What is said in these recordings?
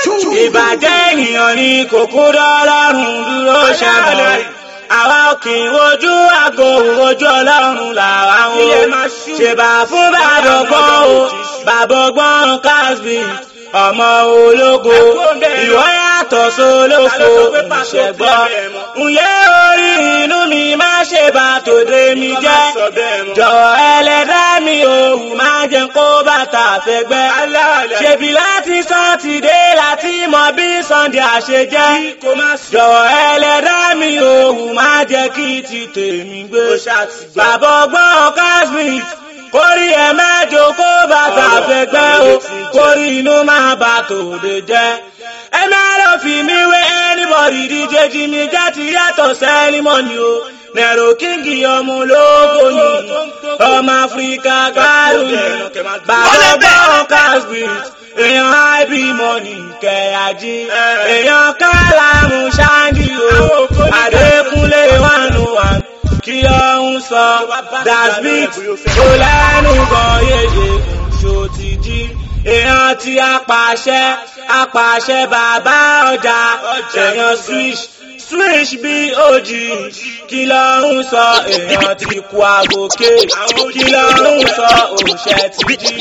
ìbàjẹ́ ènìyàn ni kòkó dọ́lọ́run dúró ṣàbọ̀ àwa kì í wojú àgọ́ ojú ọlọ́run làwa ń wo ṣèbà fún bàbá ọgbọ́n o bàbá ọgbọ́n casby ọmọ ológo ìwọ yàtọ̀ sólófo ìṣẹ̀gbọ́ ǹyẹ́ orí inú mi má ṣe bá tòde mi jẹ́ jọ̀wọ́ ẹlẹ́dá mi òwú má jẹ́ kó bàtà fẹ́gbẹ́ ṣèbí láti sátidé láti mọ bí sunday àṣejẹ́ jọ̀wọ́ ẹlẹ́dá mi òwú má jẹ́ kí ti tèmi gbé bàbá ọgbọ́n casmith kórí ẹ mẹ́jọ kó bàtà fẹ́gbẹ́ o kórí inú máa bà tòde jẹ́ ẹ má lọ fi mí wé anybody díje jí mi jẹ́ ti yàtọ̀ sẹ́límọ́nì o nẹ̀rọ kíngì ọmọ ológo yìí ọmọ áfíríkà gbárù yìí bàbá bọ́ọ̀ casbit èèyàn ib money kẹ̀yàjí èèyàn kálámù ṣáńdì o àdékúnlé one one kí ọ̀hún sọ dasbit ó lẹ́nu gan yéye ṣó ti jí èèyàn tí apàṣẹ apàṣẹ bàbá ọjà èèyàn swish swish bí òjì kí lọ́hún sọ èèyàn ti kú àgòkè kí lọ́hún sọ òṣè ti jí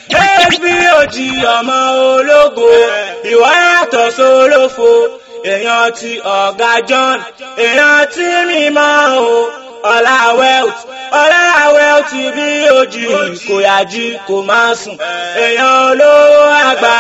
bí òjì ọmọ ológo ìwọ yàtọ̀ sólófo èèyàn ti ọ̀gá john èèyàn tí mímọ́ o ọlá wealth ọlá wealth bí òjì kò yájí kò máa sùn èèyàn olówó àgbà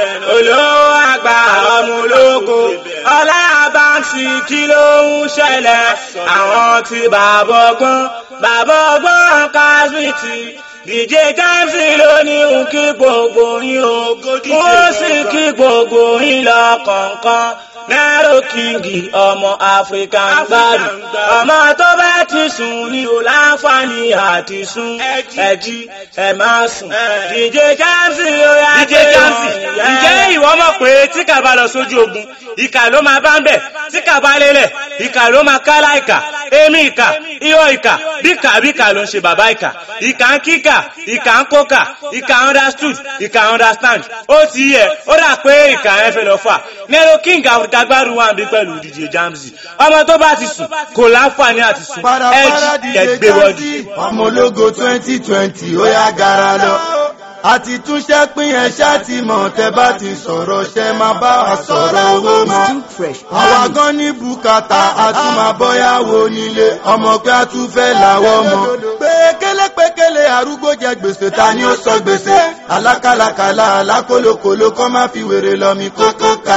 olówó àgbà ọmọ ológo ọlá báńkì kí ló ń ṣẹlẹ̀ àwọn tí bàbá ọgbọ́n bàbá ọgbọ́n kásmìtì dj jamsi ló ní òun kí gbogbo yín o wọ́n sì kí gbogbo yín lọ kọ̀ọ̀kan nẹ́rọ kíngì ọmọ áfíríkà ń gbádùn ọmọ tó bá ti sùn ní o láǹfààní àti sùn ẹjí ẹ máa sùn dj jamsi ló yá dj jamsi ǹjẹ́ ìwọ mọ̀ pé tí kà bá lọ sójú ogun ìkà ló máa bá ń bẹ̀ tí kà bá lélẹ̀ ìkà ló máa kálá ìkà èmi ìkà iyọ̀ ìkà bíkà bíkà ló ń ṣe bàbá ìkà ìkà ń kíkà ìkà ń kókà ìkà understood ìkà understand ó ti yẹ ó dà pé ìkà yẹn fẹ́ lọ fà nero king africa gbárù wà bí pẹ̀lú dj jamsi ọmọ tó bá ti sùn kò láǹfààní àti sùn ẹjì ẹgbẹ́ wọ́dì. ọmọ ológo twenty twenty ó yá gara lọ àti túnṣe pín ẹ ṣáàtì mọ̀ tẹ́ bá ti sọ̀rọ̀ ṣe máa bá wa sọ̀rọ̀ owó mọ́. àwa gan ní bùkátà a tún máa bọ́yàwó nílé ọmọ pé a tún fẹ́ làwọ̀ mọ́. pékélé pékélé arúgbó jẹ gbèsè ta ni ó sọ gbèsè alákàlàkàlà alákòlòkòlò kọ́ máa fi wèrè lọ mi kókó ká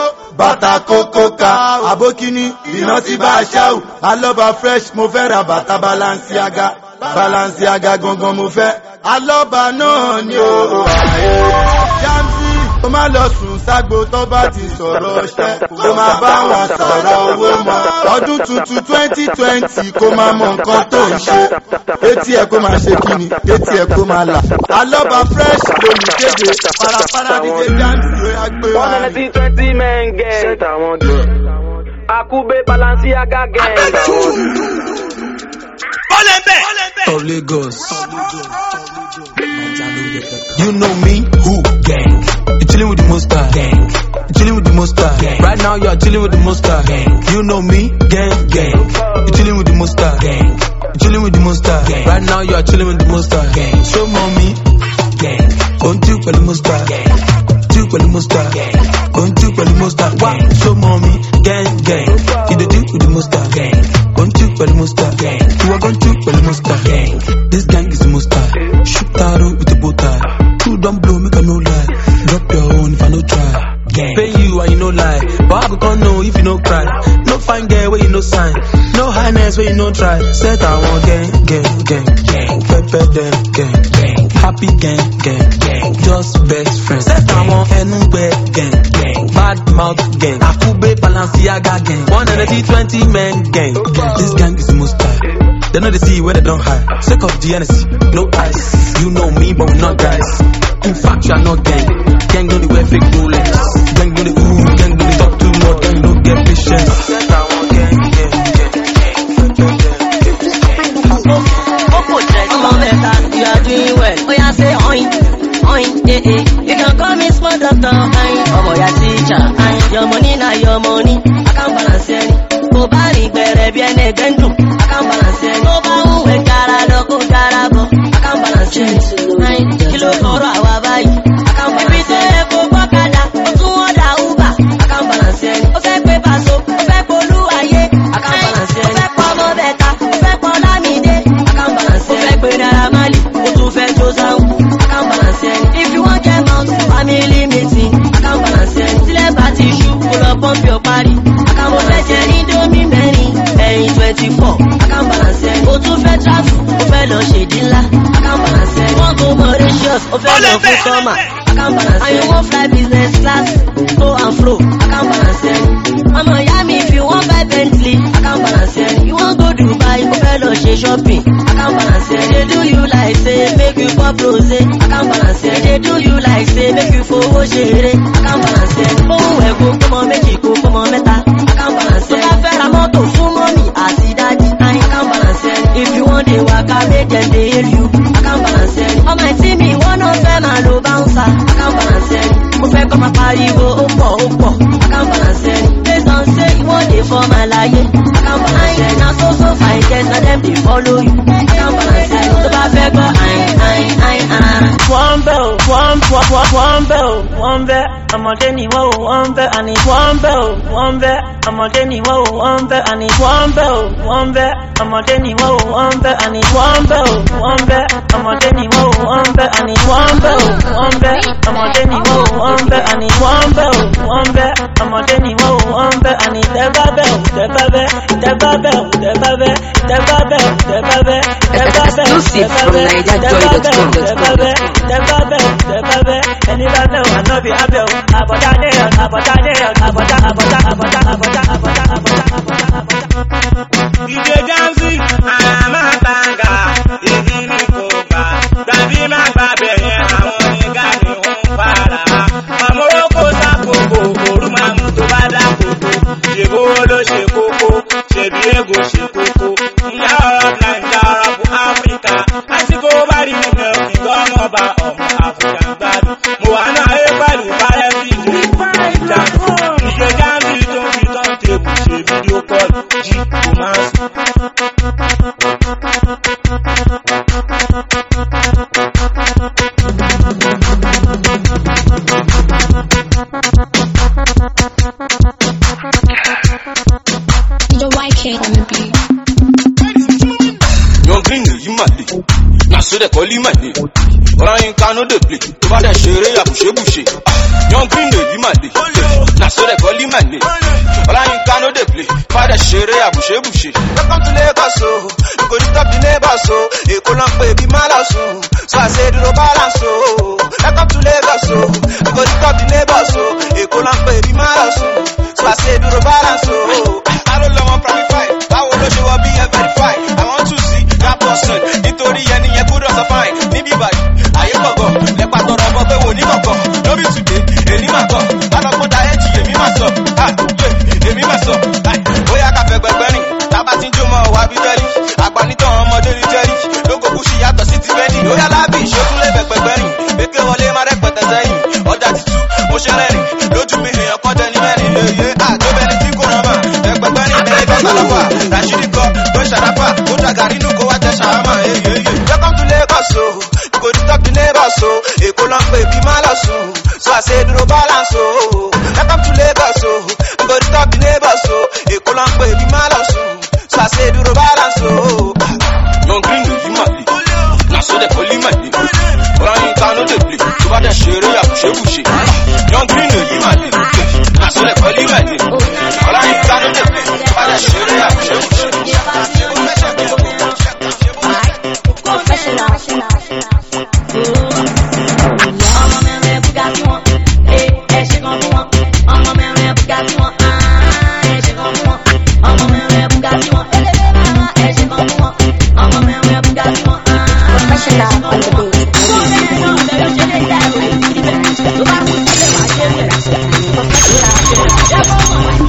bàtà kókó ka àbókíní iná tí bá a ṣáù alọ́ba fresh mo fẹ́ ra bàtà balanciaga balanciaga gangan mo fẹ́ alọ́ba náà ni ó ààyè jamsi ó má lọ sùn ságbo tó bá ti sọ̀rọ̀ ọṣẹ́ kó máa bá wọn sọ̀rọ̀ owó mọ́ ọdún tuntun twenty twenty kó máa mọ nǹkan tó ń ṣe etí ẹ̀ kó máa ṣe kíni etí ẹ̀ kó máa là alọ́ba fresh lolùkéde parapara díje jamsi ó yá gbé wá One ní. ninety twenty men gang. Set àwọn dùn. Akube Balenciaga gang. ó lè bẹ̀. of Lagos. You know me, who? Gang. You chilling with the monster. Gang. You chilling with the monster. Gang. Right now you are chilling with the monster. Gang. You know me, gang, gang. You chilling with the monster. Gang. You chilling with the monster. Gang. Right now you are chilling with the monster. Gang. Show mommy, gang. Don't you pẹ̀lú monster. Gang. You pẹ̀lú monster. Gang. Don't you pẹ̀lú monster. Wá show mommy, gang, gang. You dey deal with the monster. Gang. Don't you pẹ̀lú monster. Gang. You are going to pẹ̀lú monster. Gang. This gang is the monster. Shoot arrow with the bow tie. Two don't blow, make a no lie. Drop your own if I no try. Gang. Pay you and you no lie. But I go come know if you no cry. No fine girl where you no sign. No highness where you no try. Set I want gang, gang, gang, gang. Pepper them, gang, gang. Happy gang, gang, gang. Just best friends. Set I want anywhere, gang, gang. Bad mouth gang. Akube Balenciaga gang. One energy, twenty men gang. This gang is the most tight. They know they see where they don't hide. Sake of the NSC, no ice. You know me, but we not guys. In fact, you are not gang. Gang don't wear fake Rolex. Gang don't ooh, gang don't talk too much. Gang don't get patience. Set I want gang, gang, gang, Ọmọ mẹ́ta, you are doing well. Ó yá say oin, oin, eh eh. You can call me small doctor, oin. Ọmọ ìyá tí your money na your money account balance ẹni kò bá rìn gbẹ̀rẹ̀ bí ẹni ẹgbẹ́ ń dùn account balance ẹni tó bá ń wẹ̀ jára lọ kó jára bọ̀ account balance ẹni kí ló kọ́rọ̀ àwa báyìí account balance ẹni ibi tó yẹ kó gbọ́kadà ó tún wọ́n dà uber account balance ẹni ó fẹ́ pé paṣọ ó fẹ́ polú ayé account balance ẹni ó fẹ́ pọ̀ ọmọ bẹ̀ta ó fẹ́ pọ̀ lámìdé account balance ẹni ó fẹ́ pé naira mali ó tún fẹ́ jó sáwù account balance ẹni if you wan get mount family meeting account balance ẹni sílẹ̀ bá ti ṣú kó lọ pọ́ǹpì ọ̀parí account mo fẹ́ jẹ indomie mẹ́rin ẹ̀yìn twenty four account balance ẹni ó tún fẹ́ travel ó fẹ́ lọ ṣèdí ńlá account balance ẹni wọ́n go Mauritius ó fẹ́ lọ fún sọ́mà account balance ẹni and you wan fly business class go and fro account balance ẹni ọmọ ìyá mi if you wan buy Bentley account balance ẹni you wan go Dubai ó fẹ́ lọ ṣe shopping account balance ẹni dey do you like say make you pop rose account balance ẹni dey do you like say make you fowó ṣeré account balance ẹni ohun ẹ̀ kó kọ́mọ méjì kó kọ́mọ mẹ́ta account balance ẹni tó bá fẹ́ ra mọ́tò fún mọ́mì àti dájí account balance ẹni if you wan dey waka make dem dey hail you account balance ẹni ọmọ ẹtí mi ìwọ náà fẹ́ máa lo bouncer account balance ẹni mo fẹ́ kọ́ máa pariwo ó pọ̀ ó pọ̀ account balance ẹni based on say you wan dey form àlàyé account balance ẹni na so so fine girls na dem dey follow you account balance ẹni tó bá fẹ́ gbọ́ ayin ayin ayin ayin. wọ́n bẹ́ ò wọ́n wọ́n wọ́n bẹ́ ò wọ́n bẹ́ ọmọdé ni wọ́n ò wọ́n bẹ́ àní wọ́n bẹ́ ò wọ́n bẹ́ ọmọdé ni wọ́n ò wọ́n bẹ́ àní wọ́n bẹ́ ò wọ́n bẹ́ ọmọdé ni wọ́n ò wọ́n bẹ́ àní wọ́n bẹ́ ò wọ́n bẹ́ ọmọdé ni wọ́n ò wọ́n bẹ́ àní wọ́n bẹ́ ò wọ́n bẹ́ ọmọdé ni wọ́n ò wọ́n bẹ́ àní wọ́n bẹ́ ò wọ́n bẹ́ ọmọdé ni wọ́n ò wọ́n bẹ́ àní tẹ́bá bẹ́ ò tẹ́bá bẹ́ tẹ́bá bẹ́ ò tẹ́bá bẹ́ tẹ́bá bẹ́ ò tẹ́bá bẹ́ tẹ́bá bẹ́ ò Exclusive from NigerJoy.com.com. tẹ́bá bẹ́ tẹ́bá bẹ́ tẹ́bá bẹ́ ẹni bá bẹ́ ò ànábì abẹ́ ò àbọ̀dá ní ẹ̀ àbọ̀dá ní ẹ̀ àbọ̀dá àbọ̀dá àbọ̀dá àbọ̀dá àbọ̀dá àbọ̀dá àbọ̀dá. ìdè jansi àmàtàngà igi ní kò gbà tàbí má gbà bẹ̀yẹn àwọn onígà ni wọ́n ń para. ọmọ oko sákòókò òru máa mú tó bá dákòókò ṣèbó ló ṣe kókó ṣèbí ègò ṣe kókó. ìyá ọ̀rọ̀ nàìjà ọ̀rọ̀ fún áfíríkà àsìkò bá rí nínú ìgbọ́ ọmọọba ọmọ àfọ̀jà gbádùn. mo wà náà ayé pẹ̀lú bárẹ́ sí ìdè ìjà ìdè jansi tó ń fi tán tèbù ṣe fídíò kọ́ọ̀lù jí kò máa sùn. Your YK on the beat. Young green yìí mà lè. Na so dem call him my name. Ọláyínká no dey play. Tó bá dẹ̀ ṣeré àbùṣebùṣe. Young green yìí mà lè. Na so dem call him my name. Ọláyínká no dey play. Tó bá dẹ̀ ṣeré àbùṣebùṣe. Welcome to Lagos o, you go disturb the neighbors o, Èkó ló ń pè bí Malas o, so I say dúró balance o. Welcome to Lagos o, you go disturb the neighbors o, Èkó ló ń pè bí Malas o, so I say dúró balance o. Aró lọ́mọ Pramify, báwo ló ṣe wọ bí ẹ verify? I want to see that person, nítorí ẹni yẹn gbúdọ̀ sọ fine. Níbí báyìí, ayé gbọ̀ngàn, lẹ́pà tọrọ ọmọ pé wò ní gbọ̀ngàn. Lóbi tùdé, èmi máa kọ̀, alọ́gbọ́n da ẹ̀jì èmi máa sọ. Ah, yeah, èmi máa sọ. Ah, Bóyá ká fẹ́ gbẹgbẹ́ rìn, tábà tí ń jó mọ́ wá bí tẹ́lí. Àgbà nítàn ọmọdé ní jẹ́rí, lóko kú sí yàtọ̀ sí ti fẹ́ni. Ó yá lábì ìṣókùn lè gbẹgbẹ́ rìn, pékè wọlé má rẹpẹtẹ sẹ́yìn. Ọjà títú, mo ṣe rẹ́rìn, lójú mi èèyàn kọ́ jẹ ní mẹ́rin. Èyí àtọ́bẹ̀ni tí kò rán mà, ẹgbẹgbẹ́ rìn ẹ̀rẹ́ bẹ́ẹ̀ sàlọ́fà. Rashidi kọ́ tó ṣàdáfà, ó dàgàrí nù kó wá tẹ ṣàhámà. Welcome to Lagos o, you go disturb the neighbors o, Èkó ló ń pè bí Malas o, so I say dúró balance o. Welcome to Lagos o, you go disturb the neighbors o, Èkó ló ń pè bí Malas o, so I say dúró balance o. Young green yìí mà lè. Na so dem call him my name. Ọláyínká no dey play. Tó bá dẹ̀ ṣeré àbùṣebùṣe. Young green yìí mà lè. Na so dem call him my name. Ọláyínká no dey play. Tó bá dẹ̀ ṣeré àbùṣebùṣe. ọmọ mẹ́rin bugatti wọn ee ẹ ṣe kan fún wọn ọmọ mẹ́rin bugatti wọn aa ẹ ṣe kan fún wọn ọmọ mẹ́rin bugatti wọn elébé mama ẹ ṣe kan fún wọn ọmọ mẹ́rin bugatti wọn aa ẹ ṣe kan fún wọn. ọmọ mẹ́rin náà bẹ̀rẹ̀ ṣe lè dá ẹ̀rọ ìdílé tó bá kú sílẹ̀ máa ṣe é bẹ̀rẹ̀.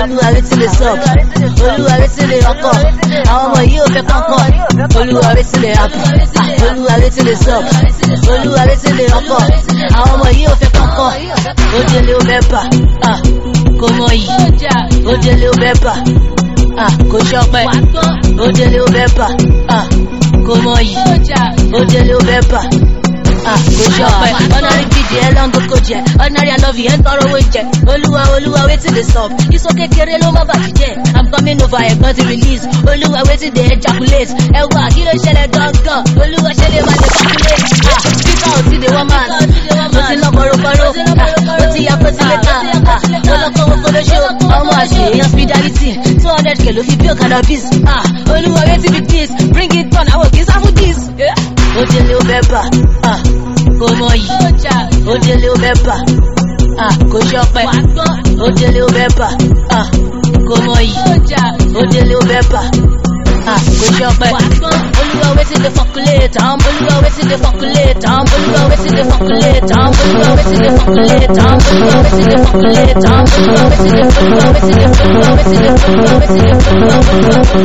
olúwa wetin dey sup olúwa wetin dey ọkọ àwọn ọmọ yìí ò fẹ́ kankan olúwa wetin dey happen Ah, olúwa wetin dey sup olúwa wetin dey ọkọ àwọn ọmọ yìí ò fẹ́ kankan ó délé ó fẹ́ bà ah, kò mọ yìí ó délé ó fẹ́ bà ah, kò ṣọpẹ́ ó délé ó fẹ́ bà ah, kò mọ yìí ó délé ó fẹ́ bà ah, kò ṣọpẹ́ ọ̀nàrí bìdì ẹ̀ lọ́ngọ̀ kò jẹ́ ọ̀nàrí àlọ́fì ẹ̀ ń tọrọ owó jẹ olúwa olúwa wetin dey sup iṣó kékeré ló má bàjẹ́ jẹ́ i'm coming over ẹ̀gbọ́n ti release olúwa wetin dey ejaculate ẹ wá kí ló ṣẹlẹ̀ gangan olúwa ṣe lè má dey calculate ah, peter ò ti dey wọ́n man mo ti lọ kọ̀rọ̀kọ̀rọ̀ mo ti ya pẹ́sílẹ̀tà mo lọ kọ́ owó kọ́lọ́ṣọ́ ọmọ àṣẹ èèyàn fidelity two hundred k ló fi bí cannabis ah, olúwa wetin be this bring it on àwọn kì í sáfù this. ó délé ó fẹ́ bà ah, kò mọ yìí ó délé ó fẹ́ bà ah, kò ṣọpẹ́ ó délé ó fẹ́ bà ah, kò mọ yìí ó délé ó fẹ́ bà ah, kò ṣọpẹ́ olúwa wetin dey fọkulate am olúwa wetin dey fọkulate am olúwa wetin dey fọkulate am olúwa wetin dey fọkulate am olúwa wetin dey fọkulate am olúwa wetin dey olúwa wetin dey olúwa wetin dey olúwa wetin dey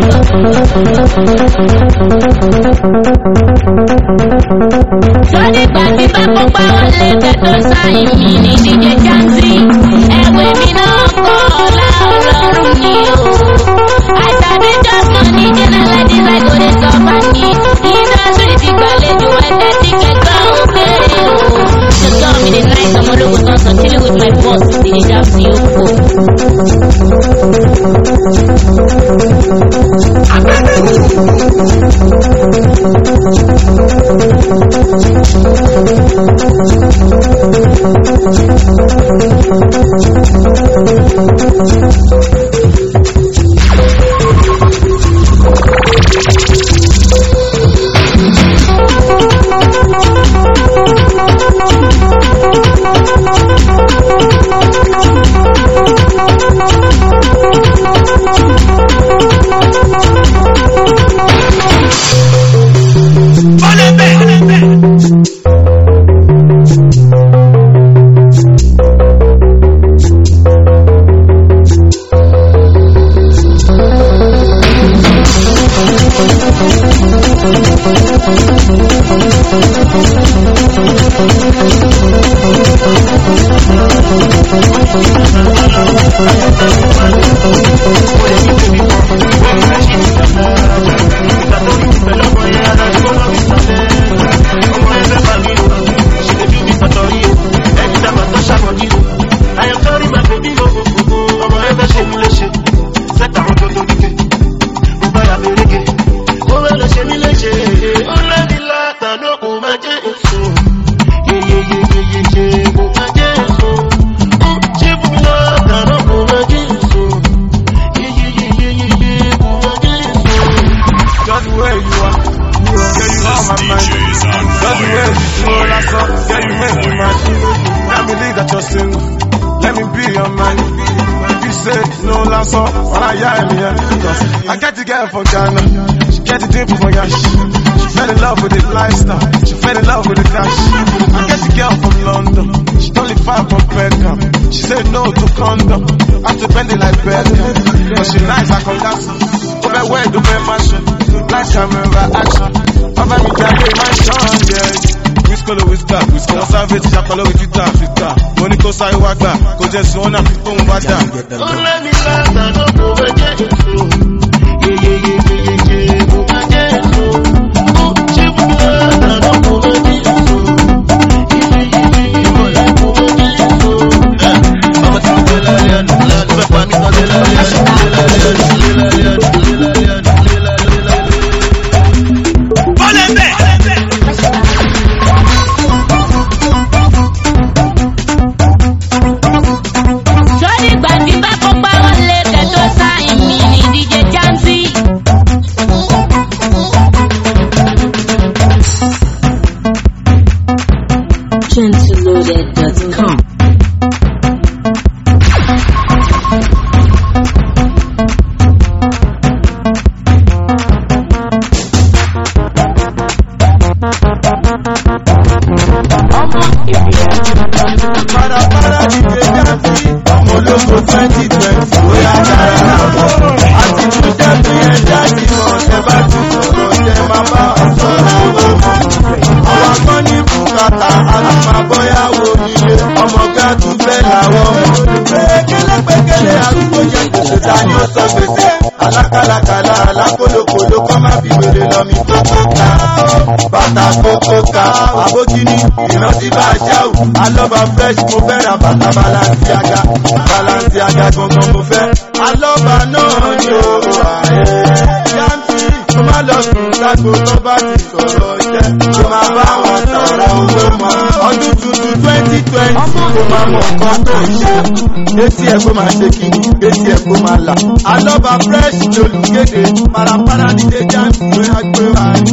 Sọ́ni gbàgbé bá kópa wọlé kẹ́tọ́ sáyìn mi ní díje jáǹtì. Ẹ̀wẹ̀ mi náà kọ́ ọ̀la ọlọ́run ni o. Àìsàbí jọ́sán ní jẹ́nẹ́lẹ́ dísáì kò lè sọ fún mi. Indọ́sírì ti gbàlejò ẹ̀tẹ́ tí kẹgbẹ́ òkè o. Ṣètò mi ní náà ìsọmọ ológun tán sọ chilling with my boss díje jáǹtì ó kò. Just where you are. Yeah, you are my mind. Just where you feel that's all. Yeah, you make me mad. Can't believe that you're single. Let me be your man. You say no last all. When I hear me, yeah. I get the girl from Ghana. She get the dimple from Yash. She fell in love with the lifestyle. She fell in love with the cash. I get the girl from London. She don't live far from Peckham. She said no to condom. I have to bend it like Beckham. But she nice, I can gas. Over where do my fashion? Black camera action. Over me, can't pay my son, yeah. Whiskolo whisker, whisker. Wọ́n sáfẹ́ ti ṣàpọ̀ lórí twitter, twitter. Mo ní kó sáré wá gbà, kó jẹ́ sùn ọ́nà fífún bá dà. Ó lẹ́ni láta ló kó bẹ́ jẹ́ èso. Yeyeyeyeye kó bẹ́ jẹ́ èso. Ó ṣe fún mi láta ló kó bẹ́ jẹ́ èso. Yeyeyeyeye kó bẹ́ jẹ́ èso. Ọmọ tí mo gbé lálẹ́ àná, ló fẹ́ pa mí tán lé lálẹ́ àná, lé lálẹ́ àná, lé lálẹ́ àná, lé lálẹ́ àná. Sọ́ni gbàgbé bá kópa wọlé kẹ́tọ́ sáyìn mi ní díje twenty ó yá kára lábọ̀ àti túnṣe fi ẹ̀ jáde mọ̀ tẹ bá ti sọ̀rọ̀ tẹ máa bá wa sọ̀rọ̀ owó àwa kan ní bùkátà àtùmọ̀bọ́yàwó nílé ọmọ ká tún fẹ́ làwọn ọmọ pékélé pékélé arúgbó jẹ gbèsè dání ó sọ gbèsè alákàlàkàlà alákòlòkòlò kọ́ má fi wèrè lọ mi kókó ká bàtà kókó ká àbókíní ìrántí bá a ṣáwù alọ́ba fresh mo fẹ́ ra bàtà balanciaga balanciaga gangan mo fẹ́ alọ́ba náà ni ó wà ẹ́ yáǹtì tó má lọ sùn ságo tó bá ti sọ̀rọ̀ jẹ́ tó máa bá wọn sọ̀rọ̀ owó mọ́ ọdún tuntun twenty twenty kó máa mọ nǹkan tó ń ṣe etí ẹ̀ kó máa ṣe kíni etí ẹ̀ kó máa là alọ́ba fresh lolùkéde parapara dídé jáǹtì ló yá gbé wa ní.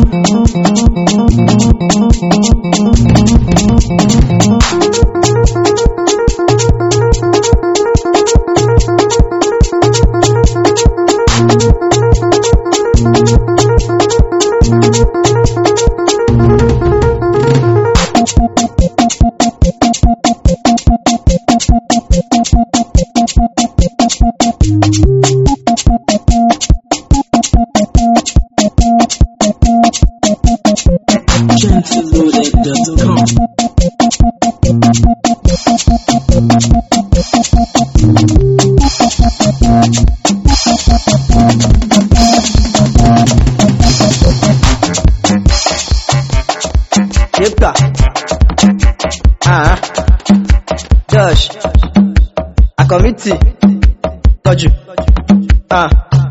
Yepka. Ah. Josh. A committee. Tọ́jú. Ah.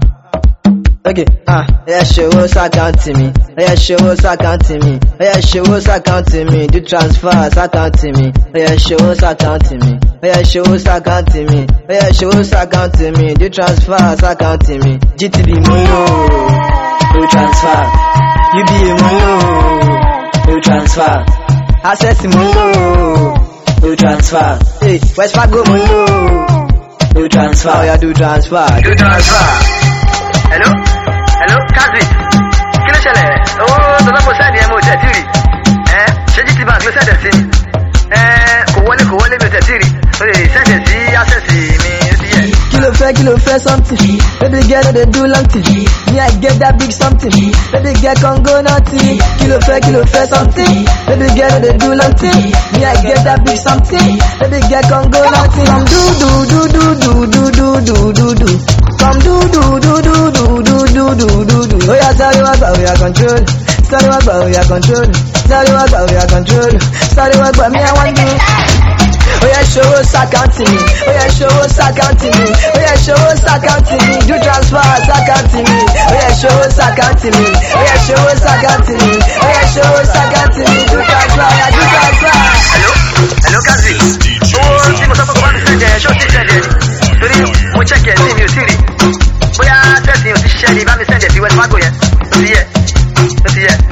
Okay. Ah. Oya ṣòwò sàkáǹtì mi. Oya ṣòwò sàkáǹtì mi. Oya ṣòwò sàkáǹtì mi. Do transfer sàkáǹtì mi. Oya ṣòwò sàkáǹtì mi. Oya ṣòwò sàkáǹtì mi. Oya ṣòwò sàkáǹtì mi. Do transfer sàkáǹtì mi. GTB mo ń lò. Do transfer. UBA mo ń lò no transfer. Access mo ń lò no transfer. Hey, West Fargo mo ń lò no transfer. Oya do transfer. Do transfer. Hello? Hello? Kazi? Kí ló ṣẹlẹ̀? Owó tọ́lọ́pọ̀ sẹ́ẹ̀dì ẹ̀ mo tẹ̀ tí rí. Ẹ ṣé GT Bank ló sẹ́ẹ̀dẹ̀ sí ni? Ẹ kò wọlé kò wọlé mi ò tẹ̀ tí rí. O lè sẹ́ẹ̀dẹ̀ sí access mi ó ti yẹ. Kí ló fẹ́ kí ló fẹ́ something? Baby girl no dey do long thing. Me I get that big something. Baby girl come go nothing. Kí ló fẹ́ kí ló fẹ́ something? Baby girl no dey do long thing. Me I get that big something. Baby girl come go nothing. Come do do do do do do do do do do. Come do do do do do do do do do do. Oya sáré wá gbà oya control. Sáré wá gbà oya control. Sáré wá gbà oya control. Sáré wá gbà me I wan do. Oya ṣòwò sàkáǹtì mi. Oya ṣòwò sàkáǹtì mi. Oya ṣòwò sàkáǹtì mi. Do transfer sàkáǹtì mi. Oya ṣòwò sàkáǹtì mi. Oya ṣòwò sàkáǹtì mi. Oya ṣòwò sàkáǹtì mi. Do transfer oya do transfer. Hello? Hello Kazi? Owó tí mo sọ fún kò bá mi sẹ́ẹ̀dẹ̀ ṣé ó ti sẹ́ẹ̀dẹ̀ ni? Torí mo check ẹ̀ sí mi ò sí rí. Bóyá tẹ̀sí ò ti ṣiṣẹ́ ni bá mi sẹ́ẹ̀dẹ̀ sí West Fargo yẹn. Ó ti yẹ. Ó ti yẹ.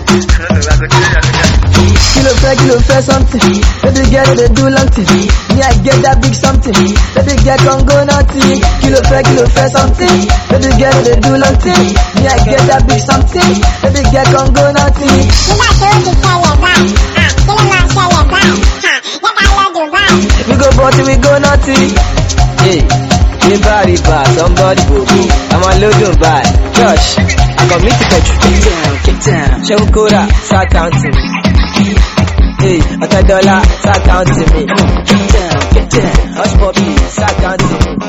Kí ló fẹ́ kí ló fẹ́ something? Baby girl no dey do long thing. Me I get that big something. Baby girl come go nothing. Kí ló fẹ́ kí ló fẹ́ something? Baby girl no dey do long thing. Me I get that big something. Baby girl come go nothing. Nígbà tó ti ṣẹlẹ̀ báyìí, kí ló máa ṣẹlẹ̀ báyìí? Jẹ́ ká lọ Dubai. We go party we go nothing. Hey, riba riba somebody go go. I'm a loading by Josh. I got me to get Get down, get down. Shehu Kora, start counting. Hey, ọ̀tẹ̀ dọ́là, start counting me. Get down, get down. Hush puppy, start counting me.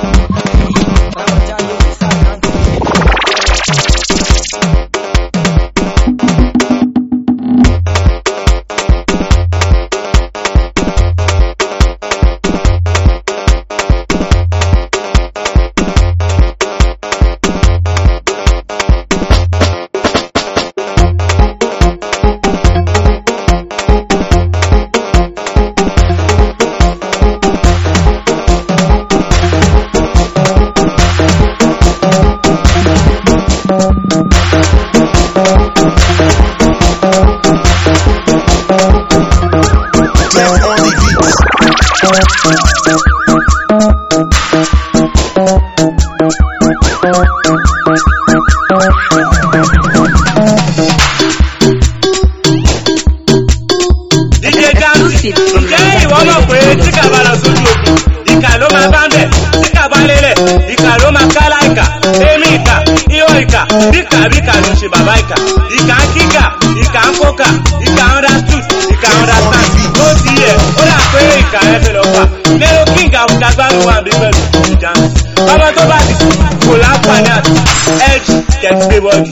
díje jáǹsì ǹjẹ́ ìwọ mọ̀ pé tí kà bá lọ sójú ogun ìkà ló máa bá ń bẹ̀ tí kà bá lélẹ̀ ìkà ló máa ká láìkà èmi ìkà ìwọ ìkà bíkà bíkà ló ń ṣe bàbá ìkà ìkà ń kíkà ìkà ń kókà ìkà ń understood ìkà ń understand ó ti yẹ ó dà pé ìkà rẹ fẹ́ lọ fà lérò kí ìkà fún jagbárùn wà bí pẹ̀lú ìjà ń sìn ọmọ tó bá ti sùn kò láǹfààní àti edge tẹ̀sí gbé bọ́ọ̀dì.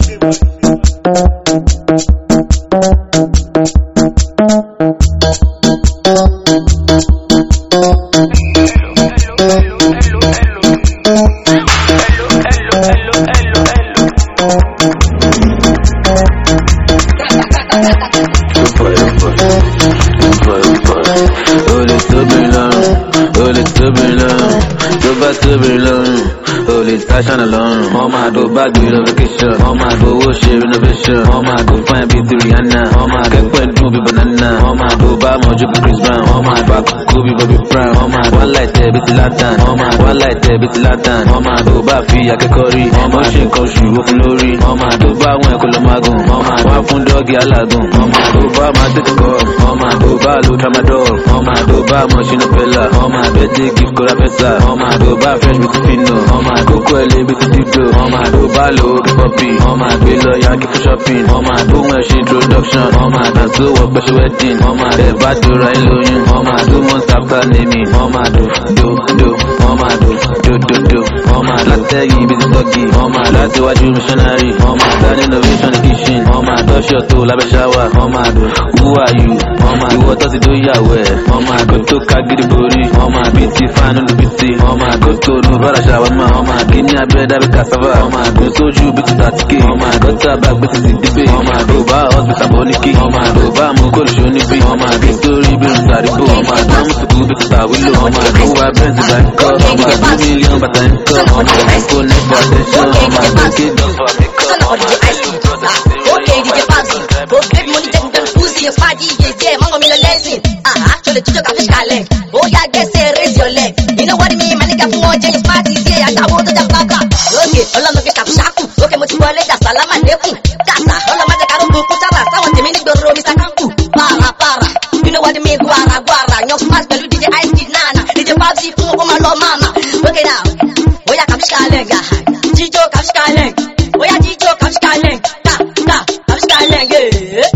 Olè tóbi lọ́rùn, olè tóbi lọ́rùn, tó bá tóbi lọ́rùn, olè táṣánà lọ́rùn. Wọ́n máa do báàgì relocation, wọ́n máa do owó ṣe renovation, wọ́n máa do fine bíi ti Rihanna, wọ́n máa kẹ́pẹ́ dùn bíi banana, wọ́n máa do bá mọ̀jú bíi Chris Brown, wọ́n máa do àkókò bíi Bobby Brown, wọ́n máa do aláìtẹ́ bíi ti Latan, wọ́n máa do aláìtẹ́ bíi ti Latan, wọ́n máa do bá fi akẹ́kọ̀ọ́ rí, wọ́n máa ṣe nǹkan oṣù ó fún lórí, wọ́n máa do bá àwọn ẹ̀kọ́ ló máa gùn, wọ́n máa wá fún dọ́ọ̀gì alágùn, wọ́n máa do bá máa tètè kọ́, wọ́n máa do bá lo tramadol, wọ́n máa do bá mọ̀ṣínú pẹ́lá, wọ́n máa do ẹtí gift kọ́ra fẹ́sà, wọ́n máa do bá fresh bíi ti fino, wọ́n máa kókó ẹlẹ́ bíi ti dídò, wọ́n máa do bá lo kí pọ́pì, wọ́n máa gbé lọ yankee fún shopping, wọ́n máa do wọn ṣe introduction, wọ́n máa dàn tó wọ pẹ̀ṣẹ̀ wedding, wọ́n máa bẹ̀ bá dora ẹ lóyún, wọ́n máa do months after naming, wọ́n máa do do do, wọ́n máa do do do do, wọ́n máa látẹ̀yìn bíi ti tọ́gì, wọ́n máa láti wájú missionary, wọ́n máa dá ní innovation ní kitchen, wọ́n máa dọ́ṣọ̀ tó lábẹ́ ṣáwà, wọ́n máa do who are you, wọ́n máa ìwọ tó ti tó yàwó ẹ̀, wọ́n máa go tó ká gidi borí, wọ́n máa bí ti fáánù lù bí ti, wọ́n máa go tó nu bára ṣàwọn máa, wọ́n máa kí ní abẹ́rẹ́ dábẹ́ cassava, wọ́n máa gbé sójú bí ti tàtíkè, wọ́n máa go tó abá gbé ti ti dìbè, wọ́n máa do bá hospital bọ́ ní kí, wọ́n máa do bá mú kólùṣó níbí, wọ́n máa gé sórí bí n sàríbò, wọ́n máa dán mùsùlùmí bí ti tàwílò, wọ́n máa do wá bẹ́ǹtì bá ń kọ́, wọ́n máa do mílíọ̀n bàtà ń kọ́, wọ́n máa do kó nẹ́fọ̀ attention, wọ́n máa do kí dọ́fọ̀ mi kọ́. Okay, DJ Fabzi, go get money, take them pussy, your party, yeah, yeah, mango me a lesson. Ah, actually, teacher got fish leg. Oh, yeah, guess say raise your leg. You know what I mean, man, nigga, for more change parties, yeah, I got to the blah blah. Okay, all I'm looking at shaku. Okay, much more later, salam alaikum. Kasa, all I'm at the karubu, kusara, someone to me, nigga, Mr. Kanku. Para, para. You know what I mean, guara, guara. Your smash, but DJ Ice Kid, nana. DJ Fabzi, for my love, mama. Okay, now. Oh, yeah, come fish leg, ah. Chicho, come fish leg. Oh, yeah, Chicho, come fish leg. Ka, ka, come fish leg, yeah.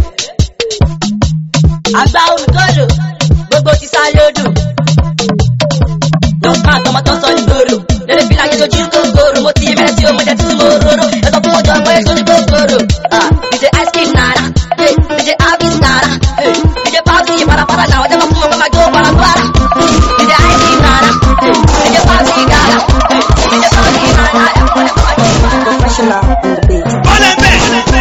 àgbà olùkọ́lù gbogbo ti sá lódù. Dọ́kítà àtọmọ tó ń sọ nígboro, lórí bí láyé lójú kòkòrò, mo ti bẹ̀rẹ̀ sí omi jẹ títí mo rorò, ẹ sọ fún ọjọ́ ọmọ èso ní kòkòrò. DJ ice cream nara, eh, DJ Alvis nara, eh, DJ Pabsi parapara náà, ọjọ́ kan fún ọmọ máa jó parapara. DJ ice cream nara, eh, DJ Pabsi nara, eh, DJ Pabsi nara, ẹ̀fọ́ ẹ̀fọ́ ẹ̀fọ́. Professional on the beat.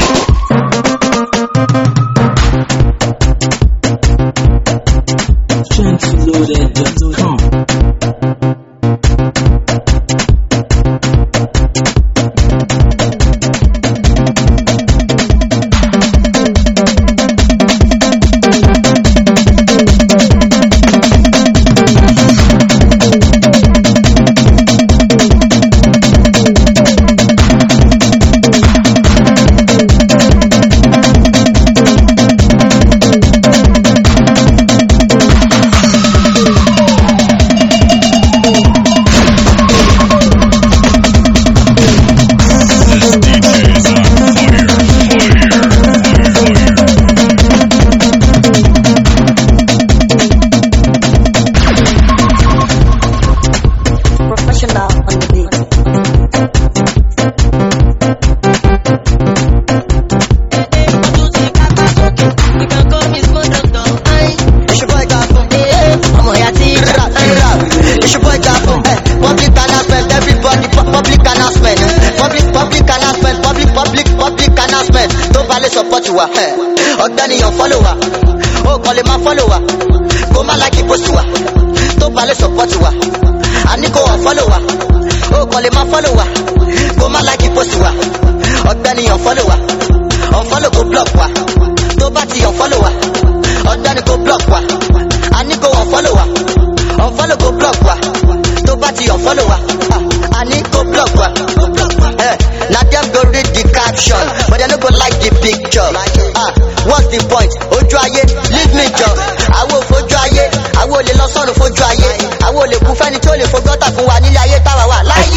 Loaded.com. Professional on the beat. It's your boy Gafo. ọmọ ìyá tí rap rap. It's your boy Gafo. Eh, Public announcement, everybody pu- public announcement. Public public announcement, public public public announcement. Tó bá lè support wa. eh, Ọ̀gbẹ́ni yàn follow wa. Ó kàn lè máa follow wa. Kó má like post wa. Tó bá lè support wa. Àní kò wọ́n follow wa. Ó kàn lè máa follow wa. Kó má like post wa. Ọ̀gbẹ́ni yàn follow wa. Unfollow kó block wa. Tó bá ti unfollow wa. Ọ̀gbẹ́ni kó block wa. Àní kò unfollow wa. Unfollow kó block wa. Tó bá ti unfollow wa. ah, Àní kó block wa. Eh, Na dem go read the caption, but dem no go like the picture. Ah, what's the point? Ojú ayé, leave me jọ. Àwọn ò fojú ayé, àwọn ò lè lọ sọ́run fojú ayé. Àwọn ò lè kú fẹ́ni tí ó lè fo gọ́tà fún wa nílé ayé táwa wà láyé. Exclusive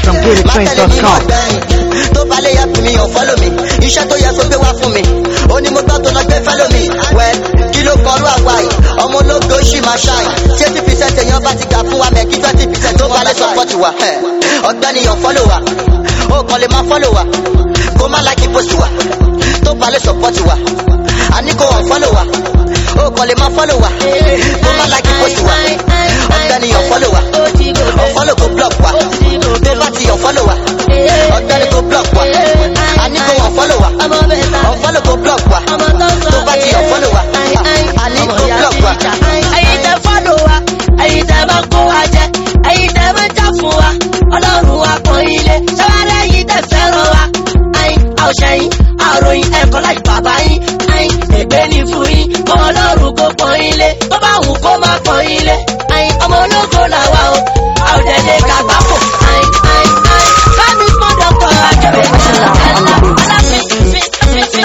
Má tẹ̀lé mi mọ̀ gbẹ̀yìn. Tó bá lè yẹ fún mi, ò follow mi. Iṣẹ́ tó yẹ kó gbé wá fún mi. Ó ní mo gbọ́ tó lọ gbé fẹ́ lómi. Wẹ̀ kí ló kọrú àwa yìí? Ọmọ ológo ṣì máa ṣáì. Tí eighty percent èèyàn bá ti gbà fún wa mẹ́ kí twenty percent tó bá lè support wa. Ọ̀gbẹ́ni ò follow wa. Ó kàn lè máa follow wa. Kó má like post wa. Tó bá lè support wa. Àní kò wọ́n follow wa. Ó kàn lè máa follow wa. Kó má like post wa. Ọ̀gbẹ́ni ò follow wa. Unfollow kó block wa. Tó bá ti unfollow wa. Ọ̀gbẹ́ni kó block wa. Àní kò unfollow wa. Unfollow kó block wa. Tó bá ti unfollow wa. Àní kó block wa. ẹ̀yin tẹ fọ́lọ̀ wa ẹ̀yin tẹ máa kó wa jẹ ẹ̀yin tẹ máa jà fún wa ọlọ́run wa kan ilé ṣẹ́wárẹ́ ẹ̀yin tẹ fẹ́ràn wa ẹ̀yin àwòṣẹ́yìn àròyìn ẹ̀kọ́ láì bàbá yín ẹ̀yin ègbé ní fún yín kọ́ ọlọ́run kó pọ́n ilé tó bá wù kó má pọ́n ilé ẹ̀yin ọmọ ológo làwa o àwòdẹ̀dẹ̀ kàgbákò ẹ̀yin ẹ̀yin ẹ̀yin bámi fún dọ́kọ̀ àjọyọ̀ ẹ̀la ẹ̀la aláfin fi fi fi.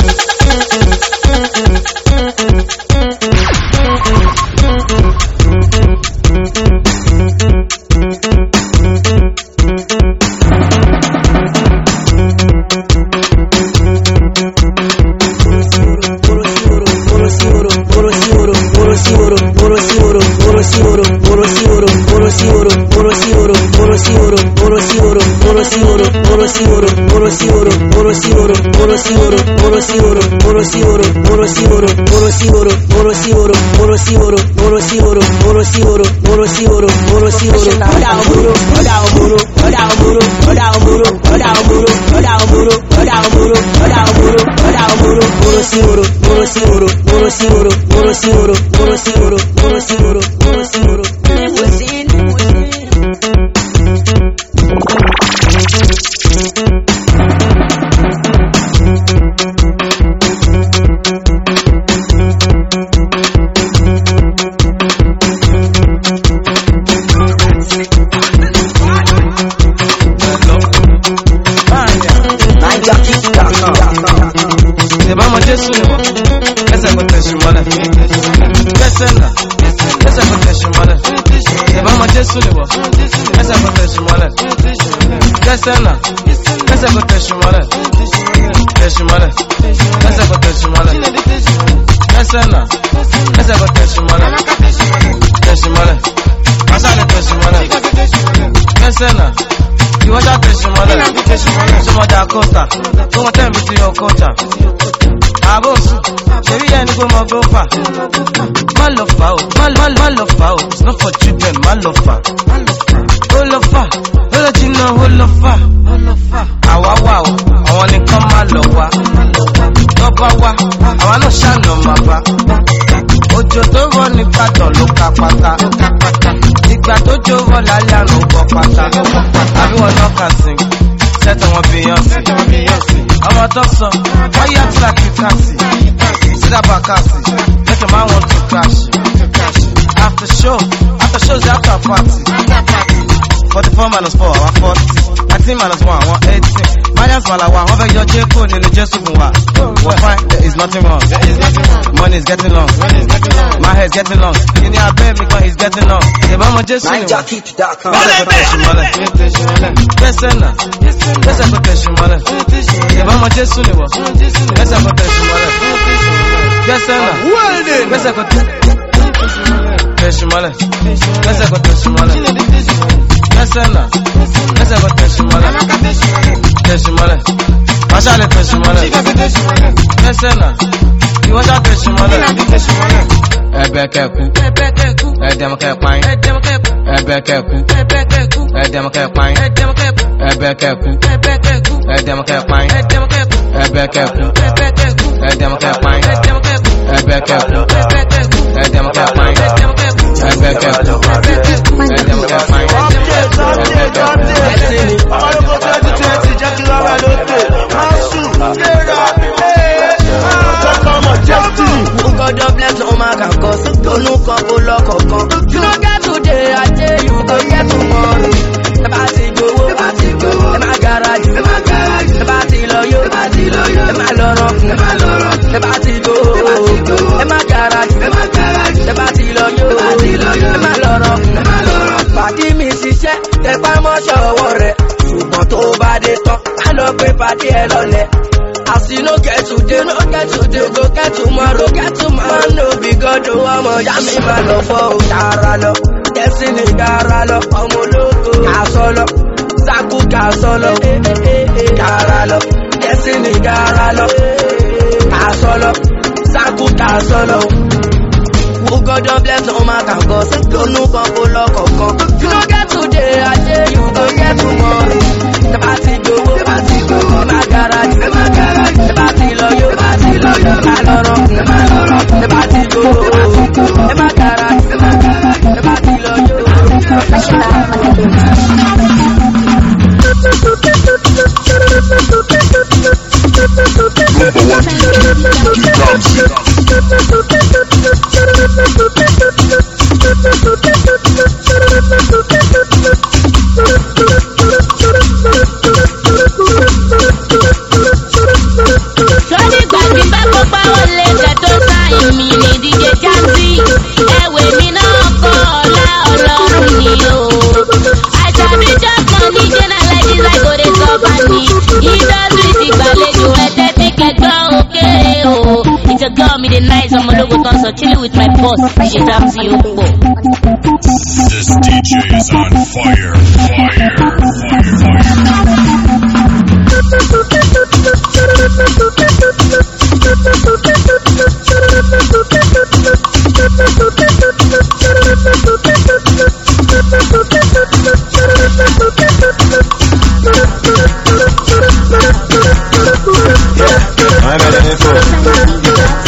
ìbámu jésù ni wọ́n ẹsẹ̀ kò tẹ̀sí mọ́lẹ̀ kẹsẹ̀ nà ẹsẹ̀ kò tẹ̀sí mọ́lẹ̀ ìbámu jésù ni wọ́n ẹsẹ̀ kò tẹ̀sí mọ́lẹ̀ kẹsẹ̀ nà ẹsẹ̀ kò tẹ̀sí mọ́lẹ̀ tẹ̀sí mọ́lẹ̀ ẹsẹ̀ kò tẹ̀sí mọ́lẹ̀ kẹsẹ̀ nà ẹsẹ̀ kò tẹ̀sí mọ́lẹ̀ tẹ̀sí mọ́lẹ̀ masale tẹ̀sí mọ́lẹ̀ kẹsẹ̀ nà ìwọ́jà tẹ̀sí mọ́lẹ̀ sọmọdà kọ́ta tó wọ́n tẹ̀ mí sí ọkọ́ta àbòsù ṣèrí ẹni pé mo gbó fà má lọ fà ó má má- má lọ fà ó it's not for children má lọ fà ó lọ fà ó lọ jìnnà ó lọ fà àwa wà ó àwọn nìkan má lọ wá tó bá wá àwa náà ṣàna máa bá òjò tó rọ ní gbàdàn ló ka pátá ìgbà tó jó rọ lálẹ́ àná ó gbọ́ pátá àbí wọn náà kà sí sẹ́tọ̀ wọn bíyànjú ọmọ tó sọ wọ́n yá tí láti kàsì sídà bá kàsì lẹ́kẹ̀ máa wọ́n tó kàṣì after show after show is after party forty four minus four àwọn forty nineteen minus one àwọn eighteen minus malawa wọ́n fẹ́ yọ jẹ́kọ̀ nínú jésù fún wa wọ́n fine there is nothing wrong money is getting long my head is getting long kí ni abẹ́ mi kan is getting long ìbámu jésù ni wọ́n gbẹ́sẹ̀ kò tẹ̀sí mọ́lẹ̀ gbẹ́sẹ̀ náà gbẹ́sẹ̀ kò tẹ̀sí mọ́lẹ̀ ìbámu jésù ni wọ́n gbẹ́sẹ̀ kò tẹ̀sí mọ́lẹ̀ gbẹ́sẹ̀ náà gbẹ́sẹ̀ kò tẹ̀sí mọ́lẹ̀ gbẹ́sẹ̀ kò tẹ̀sí mọ́lẹ̀ gbẹ́sẹ̀ náà gbẹ́sẹ̀ kò tẹ̀sí mọ́lẹ̀ tẹ̀sí mọ́lẹ̀ masale tẹ̀sí mọ́lẹ̀ gbẹ́sẹ̀ náà ìwọ́sà tẹ̀sí mọ́lẹ̀ ẹbẹ kẹkù ẹdẹmọ kẹpàáyín ẹbẹ kẹkù ẹdẹmọ kẹpàáyín ẹbẹ kẹkù ẹdẹmọ kẹpàáyín ẹbẹ kẹkù ẹdẹmọ kẹpàáyín ẹbẹ kẹkù ẹdẹmọ kẹpàáyín ẹbẹ kẹkù ẹdẹmọ kẹpàáyín ẹbẹ kẹkù. God of bless no man can cause. Don't look up, go lock up, come. You don't get today, I tell you, go get tomorrow. Ẹ bá ti gbowó, ẹ bá ti gbowó, ẹ má garaju, ẹ má garaju, ẹ bá ti lọ yó, ẹ bá ti lọ yó, ẹ má lọ rọkùn, ẹ má lọ rọkùn, ẹ bá ti gbowó, ẹ bá ti gbowó, ẹ má garaju, ẹ má garaju, ẹ bá ti lọ yó, ẹ bá ti lọ yó, ẹ má lọ rọkùn, ẹ má lọ rọkùn. Pàdí mi ṣiṣẹ́, tẹpá mọ́ṣọ́ ọwọ́ rẹ̀, ṣùgbọ́n party ẹ lọlẹ. As you no get today, no get today, go get tomorrow, get tomorrow. Man no be God, o ọmọ ya mi máa lọ fọ́ o. Yàrá lọ, Destiny yàrá lọ, ọmọ ológo kà sọ lọ, Saku kà sọ lọ, yàrá lọ, Destiny yàrá lọ, kà sọ lọ, Saku kà sọ lọ. Who God don bless no man can go, say tó nù kan kó lọ kọ̀ọ̀kan. You no get today, I say you go get tomorrow. Tẹ́bá ti gbowó, tẹ́bá ti gbowó, ẹ má garaji, ẹ má garaji. Tẹ́bá ti lọ yó, tẹ́bá ti lọ yó, ẹ má lọ́rọ̀, ẹ má lọ́rọ̀. Tẹ́bá ti gbowó, ẹ má garaji, ẹ má garaji. Tẹ́bá ti lọ yó. Sọ́ni gbàgbé bá kópa wọlé kẹ́tọ́ sáyìn mi ní DJ Jazzy. Ẹ̀wẹ̀ mi náà kọ́ ọ̀la ọlọ́run ni o. Àṣàbí jọ̀kan ní Jẹ́nà lẹ́yìn láìkórè sọ́ba ni. Indọ́sírì ti gbàlejò ẹ̀tẹ́ tí kẹgbọ́n òkèrè o. Ìjọba mi dey nice ọmọ ológun kan sọ chilling with my boss. DJ Jazzy ó pọ̀. This DJ is on fire, fire, fire, fire. I got an info.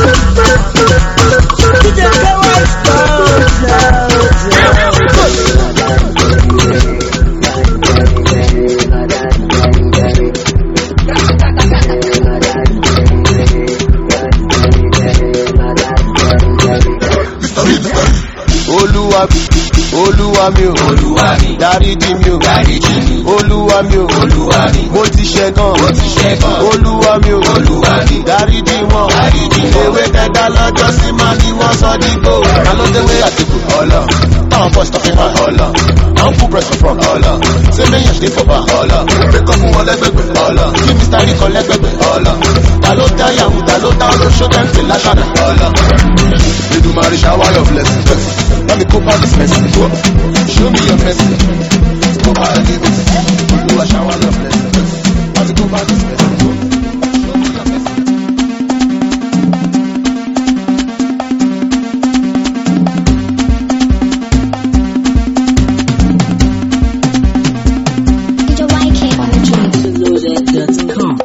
olúwa mi olúwa mi o olúwa mi dáríjì mi o dáríjì mi olúwa mi o olúwa mi mo ti ṣẹ̀ gan mo ti ṣẹ̀ gan olúwa mi o olúwa mi dáríjì wọn dáríjì wọn ewé kẹta lọ́jọ́ sí máa ní wọ́n sọ dígbò alódéwé àtìkù ọlọ táwọn bọ́sì tọ́kì máa ọlọ àwọn fún press from ọlọ ṣé méyàn ṣe fọba ọlọ pékọ fún wọn lẹgbẹgbẹ ọlọ kí mr rico lẹgbẹgbẹ ọlọ ta ló dá yahoo ta ló dá olóṣó tẹ́ǹtì láṣàdá ọlọ. Edumare shower your blessing. Let me cope this mercy. Show me your mercy. Cope out the mercy. Olúwa shower your blessing. Let me cope this mercy. Show me your mercy. DJ YK on the track.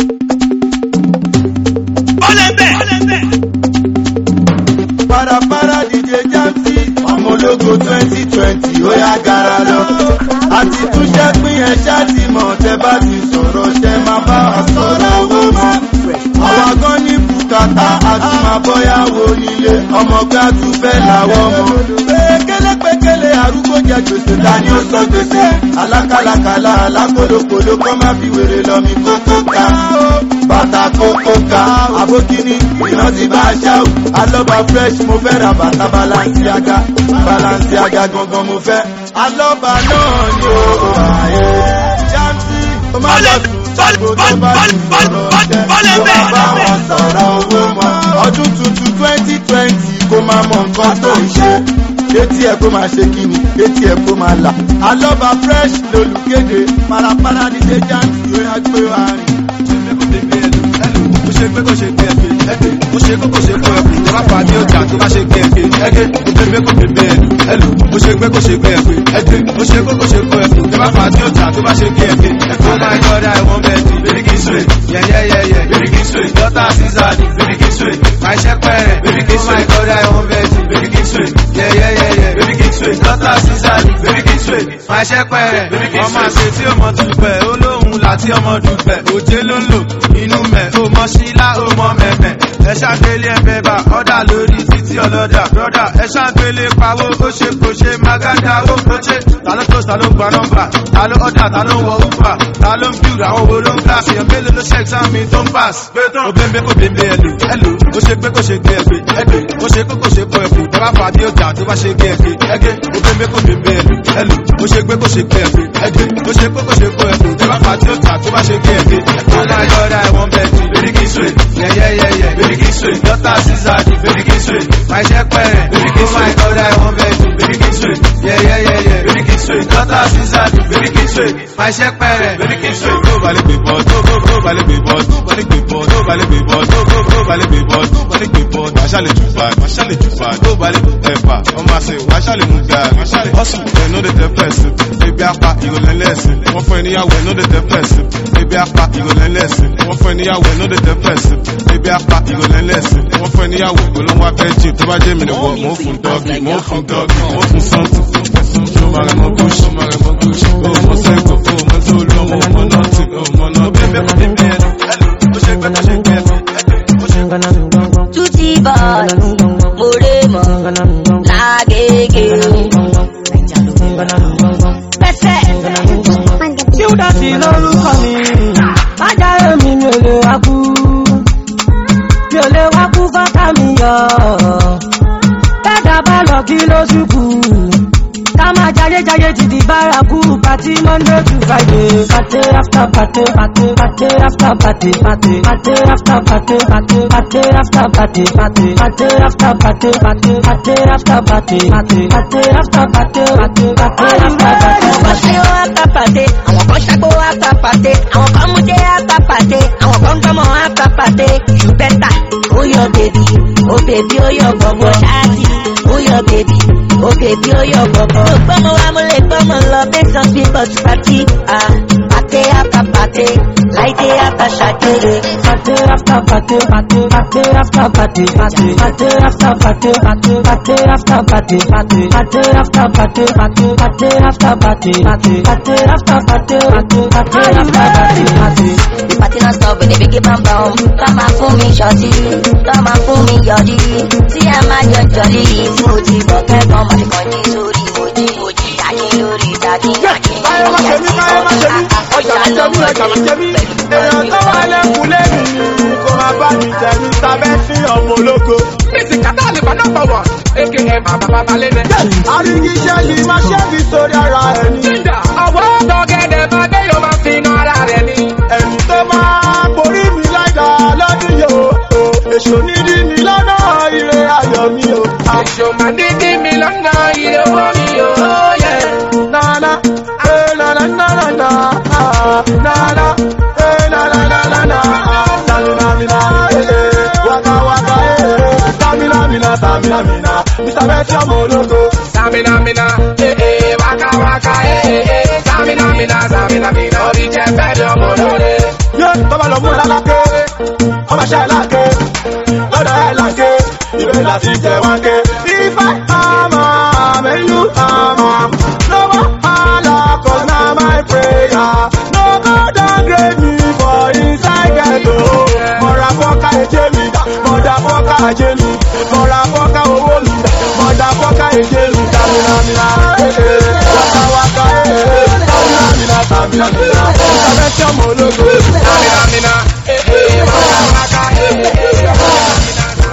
Parapara DJ Jamsi, ọmọ ológo twenty twenty ó yá gara lọ. Àti túnṣẹ́ pín ẹ ṣáàtì mọ̀ tẹ bá ti sọ̀rọ̀ ṣẹ máa bá wa sọ̀rọ̀ owó mọ́. Àwa gan ní bùkátà àti máa bọ́yàwó nílé. Ọmọ gbá tún fẹ́ làwọ̀ mọ́. Pékélé pékélé arúgbó jẹ gbèsè ta ni ó sọ gbèsè. Alákàlàkàlà alákòlókòló kọ́ má fi wèrè lọ mi kókó ká. Bàtà kókó ká. Àbókíní ìrántí bá a ṣáwù. Alọ́ba fresh mo fẹ́ ra bàtà Balenciaga. Balenciaga gangan mo fẹ́. Alọ́ba náà ni ó ààyè. Jamsi, ó má lọ sùn sago tó bá ti sọ̀rọ̀ jẹ́. Ó má bá wọn sọ̀rọ̀ owó mọ́. Ọdún tuntun twenty twenty kó máa mọ nǹkan tó ń ṣe. Etí ẹ̀ kó máa ṣe kíni, etí ẹ̀ kó máa là. Alọ́ba fresh lolùkéde. Parapara ní ṣe Jamsi ó yá gbé wa rìn. Mo ṣe pé kò ṣe gbé ẹgbẹ́ ẹgbẹ́. Mo ṣe kókò ṣe kó ẹkùn. Tó bá pa ní ọjà tó bá ṣe gbé ẹgbẹ́ ẹgbẹ́. Mo ṣe pé kò ṣe gbé ẹlò ẹlò. Mo ṣe pé kò ṣe gbé ẹgbẹ́ ẹgbẹ́. Mo ṣe kókò ṣe kó ẹkùn. Tó bá pa ní ọjà tó bá ṣe gbé ẹgbẹ́. Oh my God, I want Betty. Bíríkì sweet. Yeah, yeah, yeah, yeah. Bíríkì sweet. Dọ́tà Sísàdì. Bíríkì sweet. My ṣẹ́pẹ̀rẹ̀. Bíríkì sweet. Oh my God, I want Betty. Bíríkì sweet. Yeah, yeah, yeah, yeah. Bíríkì sweet. Dọ́tà Sísàdì. Bíríkì sweet. My ṣẹ́pẹ̀rẹ̀. Bíríkì sweet. Ọmọ àṣẹ tí ọmọ dùpẹ̀. Olóhùn láti ọmọ dùpẹ̀. Òjé ló ń lò. Inú mẹ̀. Ó mọ sílá, ó mọ mẹ̀mẹ̀. Ẹ ṣàgbélé ẹ̀bẹ̀ bá ọ̀dà lórí títí ọlọ́dà. Brọ́dà ẹ ṣàgbélé pawó. Ó ṣe kò ṣe mágádà ó kò ṣe. Ta ló tó ta ló gba nọ́mbà? Ta ló ọ̀dà ta ló ń wọ Uber? Ta ló ń bíu àwọn wo ló ń ká? Èèyàn mélòó ló ṣe exam mi tó ń pass? Ó bẹ́ẹ̀ kò bẹ́ẹ̀ ẹlò ẹlò. Ó ṣe pé kò ṣe gbé ẹgbẹ́ ẹgbẹ́. Ó ṣe pé kò ṣe kó ẹ̀fọ́. Tọ́lá fà bí ọjà tó bá ṣe gbé ẹgbẹ́ ẹgbẹ́. Ó bẹ́ẹ̀ kò bẹ́ẹ̀ ẹlò ẹlò. Ó ṣe pé kò ṣe gbé ẹgbẹ́ ẹgbẹ́. Ó ṣe pé kò ṣe kó ẹ̀fọ́. Tọ́lá apá tí ó tà tó bá ṣe bí ẹgbẹ́. Oh my God, I want Betty, baby kiss way. Yeah, yeah, yeah, yeah, baby kiss way. Daughter Caesar, baby kiss way. My check parent, baby kiss way. Oh my God, I want Betty, baby kiss way. Yeah, yeah, yeah, yeah, baby kiss way. Daughter Caesar, baby kiss way. My check parent, baby kiss way. Tó balẹ̀ gbé bọ́, tó tó tó balẹ̀ gbé bọ́, tó balẹ̀ gbé bọ́, tó balẹ̀ gbé bọ́, tó tó tó balẹ̀ gbé bọ́, tó balẹ̀ gbé bọ́. Wàá ṣàlẹ̀ jù fa, wàá ṣàlẹ̀ jù fa, tó balẹ̀ ẹ̀fà. Ọmọ àṣẹ, wàá ṣàlẹ̀ mú ga, wàá ṣàlẹ̀ hustle, ẹ̀ no dey tell person. Ebi apá ìrọ̀lẹ́ lẹ́sìn, wọ́n fún ẹ níyàwó ẹ̀ no dey tell person. Ebi apá ìrọ̀lẹ́ lẹ́sìn, wọ́n fún ẹ níyàwó ẹ̀ no dey tell person. Ebi apá ìrọ̀lẹ́ lẹ́sìn, wọ́n fún ẹ níyàwó olóńgbò abẹ́jì tó bá jẹ́ mi nìwọ̀, mò ń fún dọ́gì, mò ń fún dọ́gì, mò ń fún sọ́ọ̀tì. Ṣọmọ rẹ̀ mọ gúúsù, ṣọmọ rẹ̀ mọ gúúsù. O mọ sẹ́kọ̀, o mọ tó lọ, o mọ nọ́ọ̀tì, o mọ náà. Bébí ẹ̀fọ́ bébí ẹ̀ ó ṣe gbẹ́ tó ṣe gbẹ́ Tutti boy, Moremo, Lagege. Pẹ́sẹ̀. Júdásì lórúkọ mi, májàre mi mi ò lè wá kú. Mi ò lè wá kú fọ́tà mi yọ. Bẹ́ẹ̀dá bá lọ kí ló ṣùkú. Ká máa jayé jayé ti di bárakú. Pàtí Monday to Friday. Pàtí after pàtí pàtí pàtí after pàtí pàtí pàtí after pàtí pàtí pàtí after pàtí pàtí pàtí after pàtí pàtí pàtí after pàtí pàtí pàtí after pàtí pàtí pàtí after pàtí Wọ́n ṣe ó àtàpàdé, àwọn kan ṣàgbó àtàpàdé, àwọn kan mú dé àtàpàdé, àwọn kan gbọ́mọ àtàpàdé. You better, ó yọ bèbí, ó bèbí ó yọ gbọ̀ngbọ̀ ṣáàtì, ó yọ bèbí, ó bèbí ó yọ gbọ̀ngbọ̀. Mo gbọ́mọ wa mo lè gbọ́mọ lọ based on people to party. Ah, pàtẹ àtàpàdé, láìdé àtàṣàdé. Pàtí after pàtí pàtí pàtí after pàtí pàtí pàtí after pàtí pàtí pàtí after pàtí pàtí pàtí after pàtí pàtí pàtí after pàtí pàtí pàtí after pàtí pàtí pàtí after pàtí pàtí. The party non stop with the biggie bam bam. Come and fool me shorty, come and fool me yọ̀dí. Tí ẹ máa jọ jọ̀lí, tí mo ti bọ̀ kẹ́kọ̀ọ́ máa ti kàn ní sórí mojí mojí. Dákí lórí dákí dákí. Káyọ̀ má ṣe mí, káyọ̀ má ṣe mí. Ọjà má ṣe mí, ọjà má ṣe mí. Èèyàn tó wà lẹ́kùn lẹ́nu ni kò máa bá mi tẹ̀ mí sábẹ́ sí ọmọ ológo. Bísí kàtà lè bá náà bọ̀wọ̀, aka bàbá bàbá lẹ́nẹ̀. Àrígiṣẹ́ yìí máa ṣẹ́bi sórí ara ẹ̀ ni. Jíjà, ọ̀wọ́ ọ̀gẹ̀dẹ̀ máa dé yóò máa fi iná ara rẹ̀ ni. Ẹ̀mí tó máa borí mi láìda lọ́dún yóò. Èṣù nídí mi lọ́nà ire ayọ̀ mi o. Èṣù máa dídí mi lọ́nà ilé owó mi o. Nana, eh, nana, nana, nana, ah, nana, eh, nana, nana, nana, ah, stamina, mina, eh, eh, waka, waka, eh, eh, stamina, mina, stamina, mina, Mr. Betty ọmọ ológo. Stamina mina, eh eh, waka waka, eh eh, stamina mina, stamina mina, orí jẹ bẹ́ẹ̀ ni ọmọ lóore. Yé tọ́ba lọ mú ẹ lálákè, ọmọ ṣẹ́ ẹ láàkè, lọ́dọ̀ ẹ láàkè, ìwé láti jẹ wọn ké. Ifá àmà mẹ́lú àmà, lọ́wọ́ àlà cause na my prayer. No go downgrade me for inside ghetto. Mọ̀ra fọ́ká ẹ̀jẹ̀ mi, mọ̀dà fọ́ká ẹ̀jẹ̀ mi, mọ̀ra fọ́ká owó mi, mọ̀dà fọ́ká ẹ̀jẹ̀ mi. Tàmínàmínà, ee, wákà wákà, ee, tàmínàmínà, tàmínàmínà, ìsàbẹ̀ tí ọmọ ológo. Stamina mina, eh eh, waka waka, eh eh,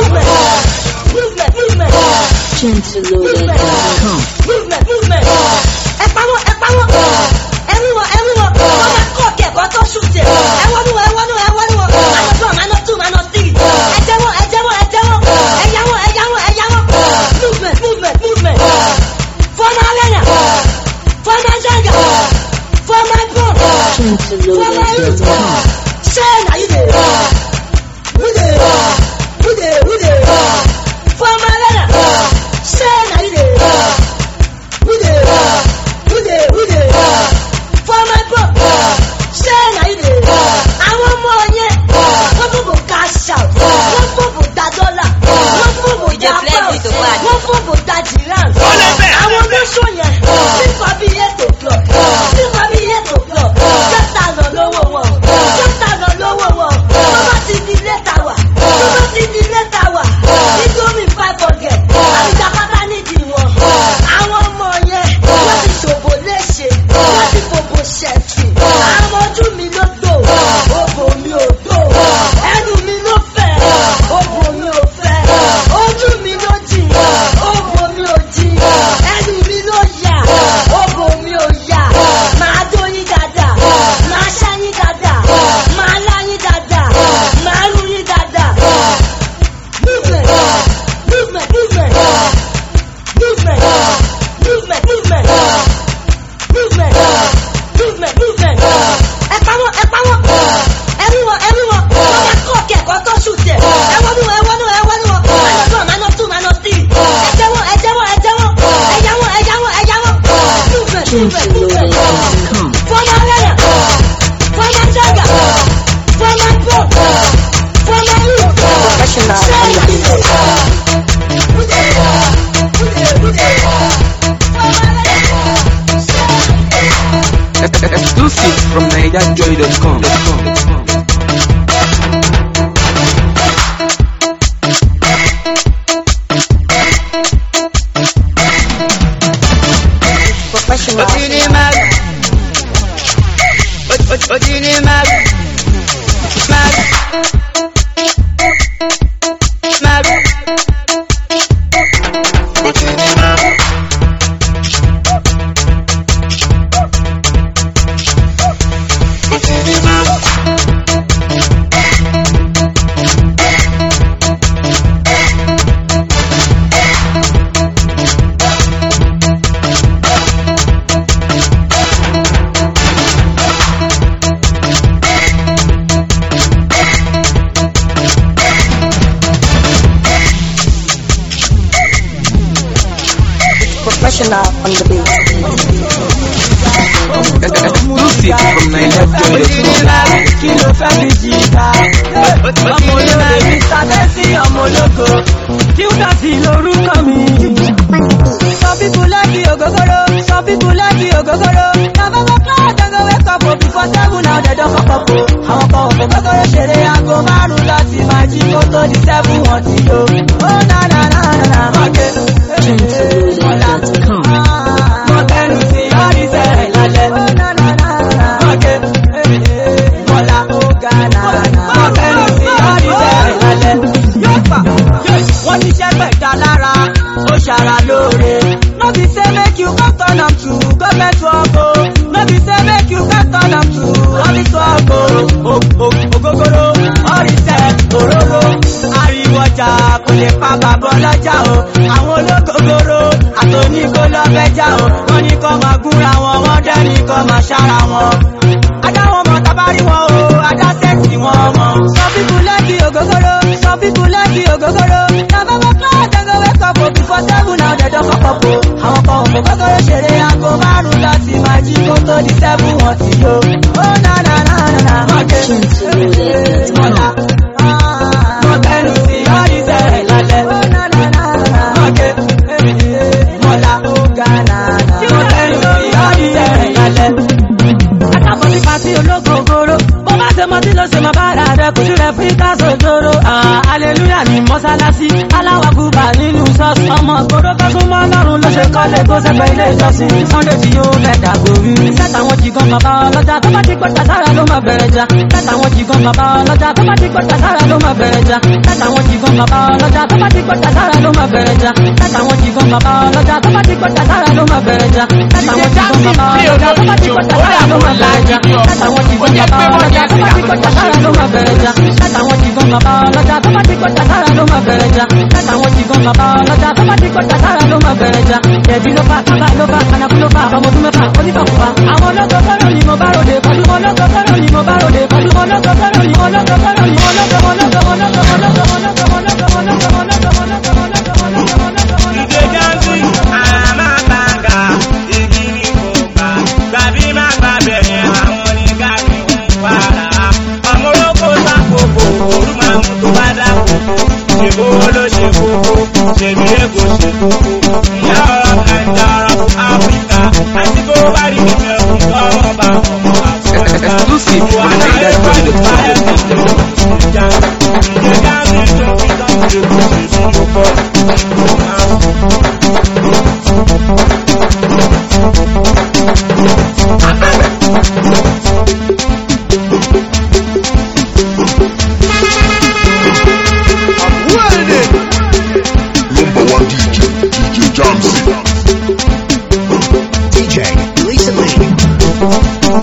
Gentleloaded.com. Movement, movement. Ẹ pawọ́, ẹ pawọ́. Ẹ̀rí wọn, ẹ̀rí wọn. Wọ́n máa kọ́ kẹ̀kọ́ tó ṣùtẹ̀. Ẹ wọ́nú wọn, ẹ wọ́nú wọn, ẹ wọ́nú wọn. Minus one, minus two, minus three. Ẹ jẹ́ wọn, ẹ jẹ́ wọn, ẹ jẹ́ wọn. Ẹ yá wọn, ẹ yá wọn, ẹ yá wọn. Movement, movement, movement. Fọ́nà arẹ́nà. Fọ́nà jẹ́gà. Fọ́nà bọ̀. Fọ́nà youth. Gentleloaded.com. Ṣé na you dey? Who dey? Who dey? Who dey? Fọ́nà arẹ́nà. Ṣé na you dey? Who dey? Who dey? Who dey? For my book. Ṣé na you dey? Àwọn ọmọ yẹn, wọ́n fún bò cash out, wọ́n fún bò da dollar, wọ́n fún bò da pound, wọ́n fún bò da giraffe. Àwọn olóṣù yẹn, nípa bí eight o'clock, nípa bí eight o'clock, ten thousand lówó wọn, ten thousand lówó wọn. Wọ́n bá Professional on the beat. Exclusive from NigerJoy.com. Professional. Ojini mag. O- o- Ojini mag. Mag. Mag. Ojini mag. Ojini mag. Professional on the beat. Exclusive from NigerJoy.com. kí ló fẹ́ fi jìkà. ọmọ olóore mr bẹ́sì ọmọ ológo kíúdàsì lórúkọ mi. some people like the ogogoro some people like the ogogoro na bàbá cloud dem go wake up o before seven now dem don kọ́kọ́ po. àwọn kan òfin gbogbo ṣeré aago márùn-ún láti máa jí kó tó di seven wọn ti yó. ó na na na na na mọ̀kẹ́. ọ̀la mọ̀kẹ́nu sí ọ́rísẹ̀ ìlàjẹ̀. ó na na na na mọ̀kẹ́. Bọ́lá ó ga nàánà. Mọ̀kẹ́nu sí ọ́rísẹ̀ ìlàjẹ̀. Yóò fà. Wọ́n ti ṣẹ́ gbẹ̀dá lára, ó ṣara lóore. No be say make you go turn am to government work o. No be say make you go turn am to office work o. O- o- Ògógóró, ọ̀rìṣẹ́, òróró. Ariwo ọjà kò lè pa bàbá ọlọ́jà o. Àwọn ológógóró àtòníkó lọ́fẹ́jà o. Wọ́n ní kọ́ máa gúnra wọn, wọ́n dẹ́ni kọ́ máa ṣára wọn. Adá wọn mọ̀ tábárí wọn o, adá sẹ́ẹ̀tì wọn mọ̀. Some people like the ògógóró, some people like the ògógóró. Na bàbá cloud dem go wake up o before seven now dem don kọ́kọ́ po. Àwọn kan òfò gógóró ṣeré aago márùn-ún láti máa jí kó tó di seven wọn ti yó. Ó na na na na na mọ̀kẹ́. Mọ̀lá. Mọ̀kẹ́nu sí ọ́rísẹ̀ ìlàlẹ̀. Ó na na na na mọ̀kẹ́. Mọ̀lá ó ga na na. Mọ̀kẹ́nu sí ọ́rísẹ̀ ìlàlẹ̀ akábọ̀ sí pàtí ológogoro bó bá ṣe mọtí ló ṣe máa bá ara rẹ kò sí rẹ fún ìtàsó ìjòrò aleluya ní mọ́sálásí aláwàkúbà nínú ṣọ́ọ̀ṣì ọmọ gbòòrò tó tún mọ́ lọ́rùn ló ṣe kọ́lé tó ṣẹgbẹ́ ilé ìjọsìn sunday tí yóò fẹ́ dàgbòrí sẹ́tà wọn jìgàn bàbá ọlọ́jà tó bá ti gbọ́ta sára ló máa bẹ̀rẹ̀ jà sẹ́tà wọn jìgàn bàbá ọlọ́jà tó bá ti gbọ́ta sára ló máa bẹ̀rẹ̀ jà sẹ́tà wọn jìgàn bàbá ọlọ́jà tó bá ti gbọ́ta sára ló máa bẹ̀rẹ̀ jà sẹ́tà wọn jìgàn bàbá ọlọ́jà tó bá ti gbọ́ta sára ló máa bẹ̀rẹ̀ jà sẹ́tà wọn jìgàn bàbá ọlọ́jà tó bá ti gbọ́ta sára ló máa bẹ̀rẹ̀ jà látàwọn jìgàn bàbá ọlọ́jà tó bá ti gbọ́ta sára ló máa bẹ̀rẹ̀ jà látàwọn jìgàn bàbá ọlọ́jà tó bá ti gbọ́ta sára ló máa bẹ̀rẹ̀ jà látàwọn jìgàn bàbá ọlọ́jà tó bá ti gbọ́ta sára ló máa bẹ̀rẹ̀ jà jẹ̀bi ló fà kábà ló fà kanaku ló fà ọmọ ọdún mẹ́fà onífàkùfà àwọn ọlọ́gọ́ fẹ́ràn ni mo bá ròde pẹ̀lú ọlọ́gọ́ fẹ́ràn ni mo bá ròde pẹ̀lú ọlọ́gọ́ fẹ́ràn ni ọlọ́gọ́ fẹ́ràn ni ọlọ́gọ́ ọlọ́gọ́ ọlọ́gọ́ ọlọ́gọ́ ọlọ́gọ́ ọlọ́gọ́ ọlọ́gọ́ ọlọ́gọ́ Ìdè jáǹtì, àmà gbàngà, igi ní kòkà, gbàbí má gbà bẹ̀rẹ̀ àwọn oníga ní wàrà. Ọmọ olóko sákòókò, òru máa mú tó bá dákòókò. Ṣèbó ló ṣe kókó, ṣèbí èkó ṣe kókó. Ìyá ọ̀rọ̀ Nàìjà ọ̀rọ̀ Áfíríkà, àti kó bá rí ìfẹ́ fún ọmọ bá ọmọ àfọ̀ọ́gbà. Exclusive from Wà á lè kọ́ ìdùnnú NigerJoy.com. Ìdè jáǹtì, ìdè jáǹtì tó fi tán ṣe kó ṣe fún ọkọ̀. Number one DJ, DJ Jamsey. DJ, Lisa Lee.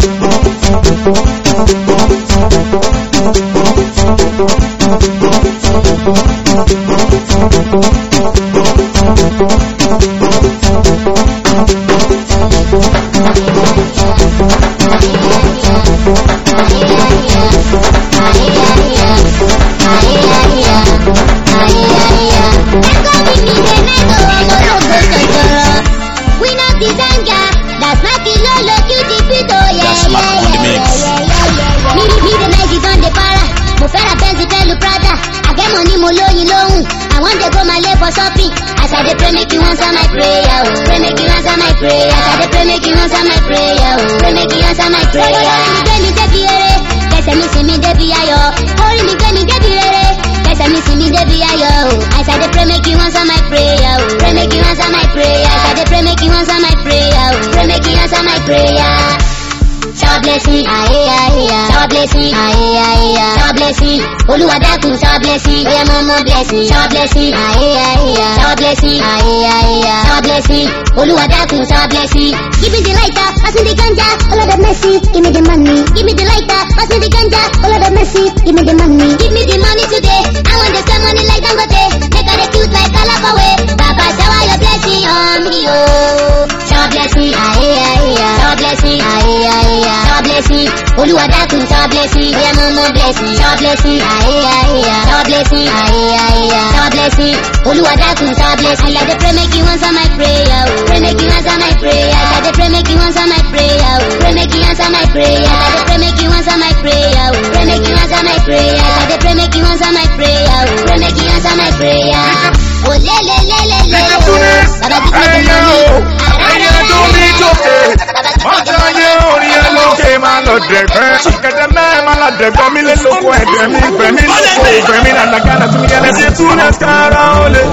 Me, me, the Nike on the para. Mo fẹ́ ra Benz pẹ̀lú Prada. I get mo ní mo lóyin lóhùn àwọn jẹ kó máa lé for shopping as i dey pray make you answer my prayer o pray make you answer my prayer as i dey pray make you answer my prayer o pray make you answer my prayer. orí mi gbé mi débi eré kẹsẹ̀ mi sì mi débi ayọ̀ orí mi gbé mi débi rere kẹsẹ̀ mi sì mi débi ayọ̀ o as i dey pray make you answer my prayer o pray make you answer my prayer as i dey pray make you answer my prayer o pray make you answer my prayer. Shower blessing, aye aye aye. Shower blessing, aye aye aye. Shower blessing, Olúwa dákun shower blessing. Oya mo mo blessing. Shower blessing, aye aye aye. Shower blessing, aye aye aye. Shower blessing, Olúwa dákun shower blessing. Give me the lighter, pass me the ganja, all of the mercy. Give me the money. Give me the lighter, pass me the ganja, all of the mercy. Give me the money. Give me the money today. I want to spend money like Dangote. Make all the cute like Calabawe. Baba shower your blessing on me, oh. Shower blessing, aye aye aye. Shower blessing, aye aye aye. Shower blessing, Olúwa dákun shower blessing. Oya mo mo blessing. Shower blessing, aye aye aye. Shower blessing, aye aye aye. Shower blessing, Olúwa dákun shower blessing. I dey pray make you answer my prayer, oh. Pray make you answer my prayer. I dey pray make you answer my prayer, oh. Pray make you answer my prayer. I dey pray make you answer my prayer, oh. Pray make you answer my prayer. I dey pray make you answer my prayer, oh. Pray make you answer my prayer. Oh le le le le le. Baba give me the money. ẹyẹ tó ní jókè ọjọ́ ayé orí ẹ lókè máa lọ dẹ̀gbẹ́ ṣìkẹ̀dẹ̀ mẹ́ẹ̀ máa lọ dẹ̀gbẹ́ mi lé lóko ẹ̀dẹ̀ mi gbẹ̀ mi lóko ìgbẹ́ mi nàdàgàdà tún yẹlẹ sí túnẹ̀sì kára ó lé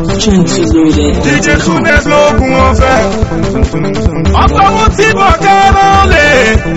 díje túnẹ̀sì lóògùn ọ̀fẹ́ ọ̀pọ̀ mú tí bọ̀ kára ó lé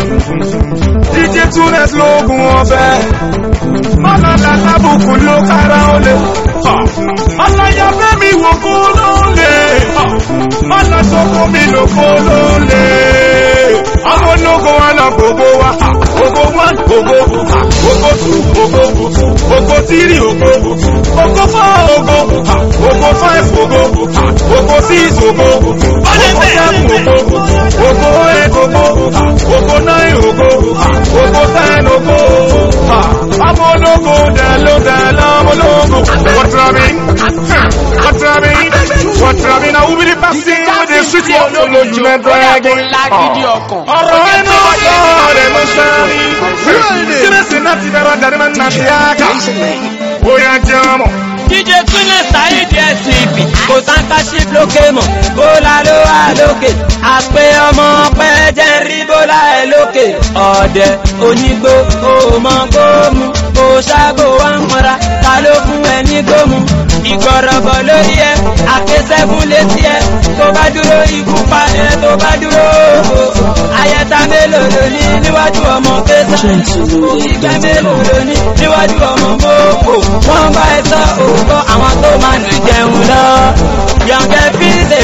díje túnẹ̀sì lóògùn ọ̀fẹ́ mọ́nàdà lábùkù ló kára ó lé ọlọ́yà fẹ́mi wò kó ló lé ọlọ́sọ̀kọ́ mi lò kó ló lé ọmọ ológo wa lọ gbogbo wa gbogbo one gbogbo gbogbo two gbogbo gbogbo three gbogbo gbogbo four gbogbo gbogbo five gbogbo gbogbo six gbogbo gbogbo seven gbogbo gbogbo eight gbogbo gbogbo nine gbogbo gbogbo ten gbogbo ọmọ ológo dẹ̀ ló dẹ̀ lọ́mọ ológo. What's rubbing? What's rubbing? What's rubbing? Now who be the person with the sweet one? No, no, you not bragging. Ọ̀rọ̀ ẹnu ọjọ́ rẹ̀ ló sáré. Kérésì náà ti dára dárí máa ń nà sí àká. Bóyá jẹ́ ọmọ. DJ Túnlé Saheed SCP kò sáńkáṣí lókè mọ̀ bólà ló wà lókè àpé ọmọ pẹ́ jẹ́ ń rí bólà ẹ̀ lókè ọ̀dẹ̀ onígbó òmọ gómù kò ṣáàgò wá ń mọ́ra ta ló fún ẹ ní gómù ìgbọ̀rọ̀bọ̀ lórí ẹ àkésẹ́fún létí ẹ tó bá dúró ikú pa ẹ tó bá dúró ayẹta mélòó ló ní níwájú ọmọ kẹsà ìgbẹ́ mélòó ló ní níwájú ọmọ mọ́kò wọ́n bá ẹ sọ òótọ́ àwọn tó máa ń jẹun lọ yọ̀ǹkẹ́ fi ṣe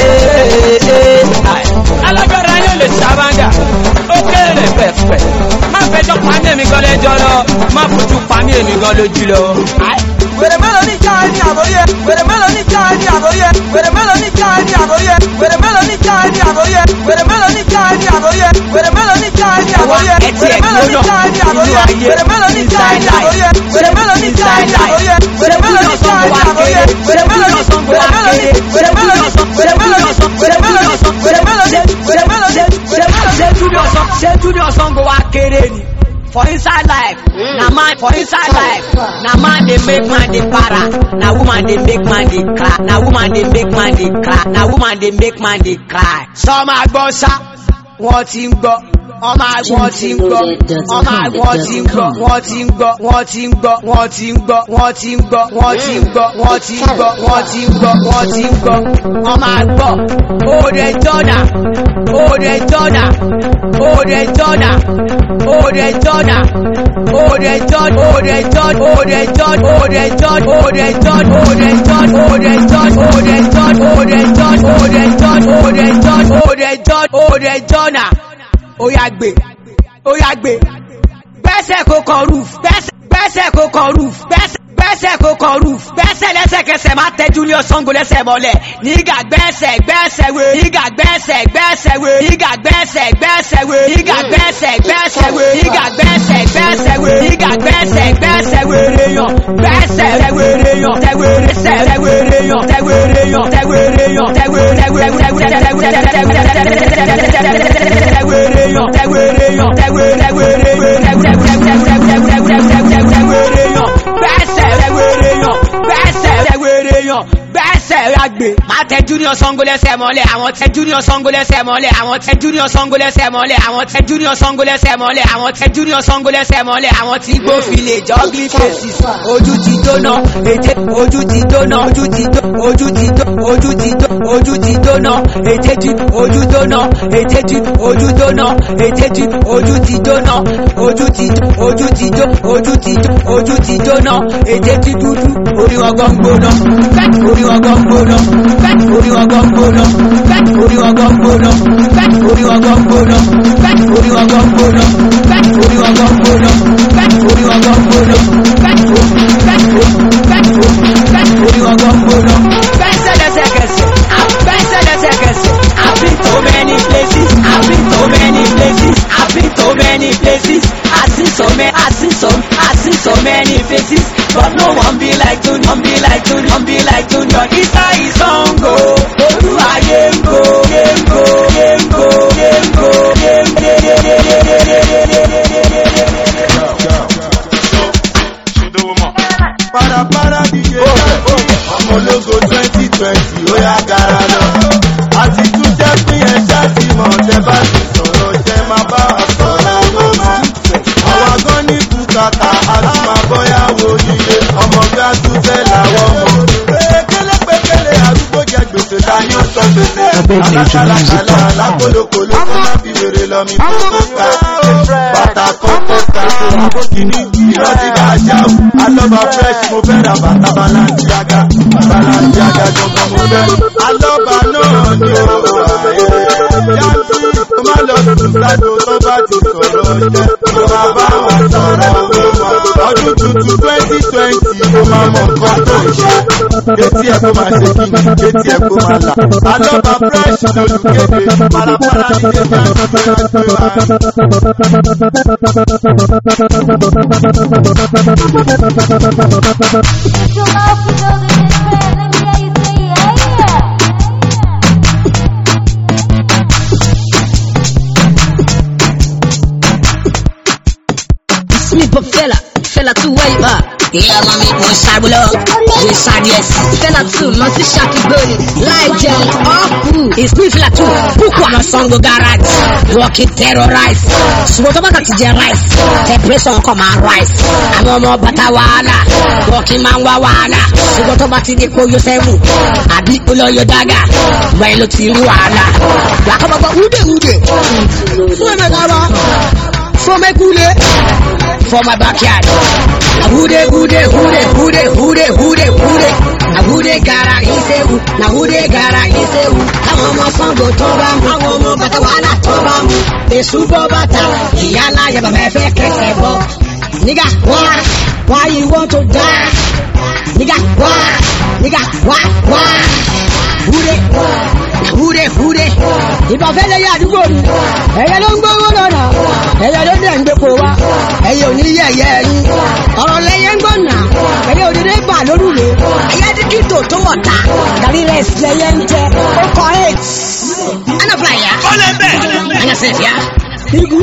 alágbára yóò lè ṣàbàgà ó kéré pẹ̀pẹ̀ má fẹjọ́ pa mí èmi gan lẹ́jọ́ lọ má fojú pa mí èmi gan lójú lọ. wèrè mélòó ní ká ní àbóyẹ wèrè mélòó ní ká ní àbóyẹ wèrè mélòó ní ká ní àbóyẹ wèrè mélòó ní ká ní àbóyẹ wèrè mélòó ní ká ní àbóyẹ wèrè mélòó ní ká ní àbóyẹ wèrè mélòó ní ká ní àbóyẹ wèrè mélòó ní ká ní àbóyẹ wèrè mélòó ní ká ní àbóyẹ wèrè mélòó ní ká ní àbóyẹ wèrè mélòó ní wèrè mélòó ní wèrè mélòó ní wèrè mélòó ní wèrè mélòó ní wèrè mélòó ní wèrè mélòó ní wèrè mélòó ní. ṣé túnde ọ̀sán ṣé túnde ọ̀sán go wá kéré ni. for inside life na man for inside life na man dey make man dey para na woman dey make man dey cry na woman dey make man dey cry na woman dey make man dey cry. sọ ma gbọ́ sá wọ́n ti ń gbọ́ ọmọ àwọn ti ń gbọ́ ọmọ àwọn ti ń gbọ́ wọ́n ti ń gbọ́ wọ́n ti ń gbọ́ wọ́n ti ń gbọ́ wọ́n ti ń gbọ́ wọ́n ti ń gbọ́ wọ́n ti ń gbọ́ wọ́n ti ń gbọ́ wọ́n ti ń gbọ́ ọmọ àgbọ̀ òde jọ́nà òde jọ́nà òde jọ́nà òde jọ́nà òde jọ́nà òde jọ́nà òde jọ́nà òde jọ́nà òde jọ́nà òde jọ́nà òde jọ́nà òde jọ́nà òde jọ́nà òde jọ́nà òde jọ́nà òde jọ́nà òde jọ́nà ó yá gbé ó yá gbé gbẹ́sẹ̀ kó kan roof gbẹ́sẹ̀ kó kan roof gbẹ́sẹ̀ kó kan roof gbẹ́sẹ̀ lẹ́sẹ̀kẹsẹ̀ má tẹ Julius Sango lẹ́sẹ̀ mọ́lẹ̀ nígà gbẹ́sẹ̀ gbẹ́sẹ̀ wé nígà gbẹ́sẹ̀ gbẹ́sẹ̀ wé nígà gbẹ́sẹ̀ gbẹ́sẹ̀ wé nígà gbẹ́sẹ̀ gbẹ́sẹ̀ wé nígà gbẹ́sẹ̀ gbẹ́sẹ̀ wé nígà gbẹ́sẹ̀ gbẹ́sẹ̀ wé réyàn gbẹ́sẹ̀ tẹ̀wé réyàn tẹ̀wé rẹ́sẹ̀ tẹ̀wé réyàn tẹ̀wé réyàn tẹ̀wé réyàn tẹ̀wé tẹ̀wé tẹ̀wé tẹ̀wé réyàn tẹ̀wé réyàn tẹ̀wé tẹ̀wé réyàn tẹ̀wé tẹ̀wé tẹ̀wé réyàn gbẹ́sẹ̀ tẹ̀wé réyàn tẹ junior sango lẹ́sẹ̀ mọ́lẹ̀ àwọn tẹ junior sango lẹ́sẹ̀ mọ́lẹ̀ àwọn tẹ junior sango lẹ́sẹ̀ mọ́lẹ̀ àwọn tẹ junior sango lẹ́sẹ̀ mọ́lẹ̀ àwọn tẹ junior sango lẹ́sẹ̀ mọ́lẹ̀ àwọn tí gbófinlẹ̀ juggling faces ojú ti dóná ètè ojú ti dóná ojú ti dó ojú ti dó ojú ti dó ojú ti dóná ètè ti ojú dóná ètè ti ojú dóná ètè ti ojú ti dóná ojú ti ojú ti dó ojú ti dó ojú ti dóná ètè ti dúdú orí ọgọ́ ń gbóná orí ọgọ́ ń gbóná orí ọgọ́ ń gbóná orí ọgọ́ ń gbóná orí ọgọ́ ń gbóná orí ọgọ́ ń gbóná orí ọgọ́ ń gbóná orí ọgọ́ ń gbóná orí ọgọ́ ń gbóná. Bẹ́sẹ̀ lẹ́sẹ̀kẹsẹ̀, bẹ́sẹ̀ lẹ́sẹ̀kẹsẹ̀, I've been to many places, I've been to many places, I've been to many places, I've seen so many, I've seen so, I've seen so many faces, but no one be like you, one be like you, one be like you, your Isa is on go, Olúwa yé ń go, yé ń go, yé ń go, yé ń go, yé ń go, yé ń go, Parapara DJ ọmọ ológo twenty twenty ó yá gara lọ. àti tún jẹ́ pín ẹ ṣáàtì mọ̀ tẹ́ bá ti sọ̀rọ̀ jẹ́ máa bá wa sọ̀rọ̀ owó mọ́. àwa gan ní bùkátà a tún máa bọ́yàwó nílé ọmọ bí a tún fẹ́ làwọn mọ̀. pékélé pékélé arúgbó jẹ gbèsè dání ó sọ gbèsè. alákàlàkàlà alákòlókòló kó má fi wèrè lọ mi kókó ká. bàtà kókó ká àbókìní irọ́ ti bá a ṣá o. alọ́ba fresh mo fẹ́ ra bàtà balanciaga balanciaga gangan mo fẹ́. alọ́ba náà ni ó wà ẹ́. yàtí mo máa lọ sùn sáto tó bá ti sọ̀rọ̀ jẹ́. mo máa bá wọn sọ̀rọ̀ owó wọn. ọdún tuntun twenty twenty mo máa mọ nǹkan tó ń ṣe. etí ẹ̀ kó máa ṣe kí ni etí ẹ̀ kó máa là. alọ́ba fresh lolùkéde parapara ní ilé Smith but fella, fella too way up. Yeah, mommy, mo ṣàbùlọ. Mo ṣàdíẹ̀s. Fella too, lọ sí ṣàkígbóni. Láì jẹun, ọ̀pù. Ìsìn fella too, púpọ̀ àná sango garage. Working terrorize. Ṣùgbọ́n tó bá kàn ti jẹ rice. Temperature kọ̀ máa rise. Àwọn ọmọ bàtà wàhálà. Working máa ń wá wàhálà. Ṣùgbọ́n tó bá ti di kó yọ sẹ́wù. Àbí olóyè dága. Wẹ́n ló ti rí wàhálà. Làkọ́bọ̀bọ̀ wúdè wúdè. Fún ẹ̀mẹ̀ kára. Fún mẹ́kúlé. For my backyard. Na who dey who dey who dey who dey who dey who dey who dey na who dey gara isewu na who dey gara isewu. Àwọn ọmọ Sango tó bá mu. Àwọn ọmọ bàtà wàhálà tó bá mu. Èṣù bọ́ bàtà. Ìyá aláya bàbá ẹ fẹ́ kẹsẹ̀ bọ̀. Nígà wá why you want to die? Nígà wá nígà wá wá. Who dey na who dey who dey. Ìbọn fẹ́ lẹ́yìn àdúgbò mi. Ẹ̀yẹ ló ń gbówó lọ́nà. Ẹ̀yẹ ló dẹ̀ ń gbépo wá. Ẹ̀yẹ ò ní yẹ̀yẹ́ ẹ̀yìn. Ọ̀rọ̀ lẹ́yẹ ń gbọ̀nà. Ẹ̀yẹ òdìdé bà lórúlé. Ẹ̀yẹ díkìtò tó wọ̀ ta. Gàrí rẹ̀ lẹ́yẹ ń jẹ. Ó kọ eight. Anafla ya. Ọlẹ́ bẹ́ẹ̀. Anyasef ya. Igu.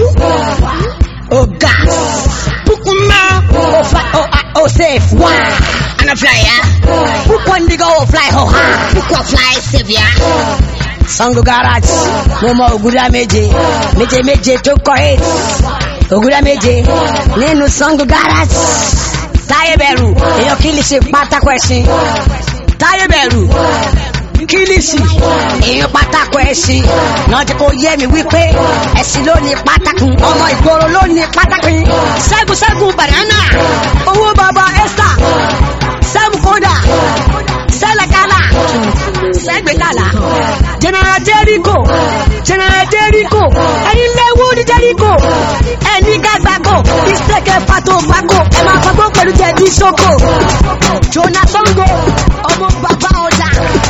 O gas. Pukuma. O fly. O o safe. Wa. Anafla ya. Pukwandigo o fly ho ha. Pukwa fly safe ya. Sango garage, mo mọ ògúdá méje, méje méje tó kọ eight. Ògúdá méje nínú Sango garage. Táyé bẹ̀rù, èèyàn kílìṣì pátákó ẹṣin. Táyé bẹ̀rù, kílìṣì, èèyàn pátákó ẹṣin. Náà ti kò yé mi wípé ẹṣin ló ní pátákó, ọmọ ìgboro ló ní pátákó. Ṣẹ́gun ṣẹ́gun banana, owó bàbá Esther, Sẹ́mu kódà, Sẹ́lẹ̀kálà, Sẹ́gbẹ̀kálà. General Jericho, General Jericho, ẹni léwu ní Jericho, ẹni gàgbàgò, ìṣèkè pàtó gbàgò, ẹ máa fagbó pẹ̀lú jẹ̀bi sóko. Jonah Sango, ọmọ bàbá ọjà.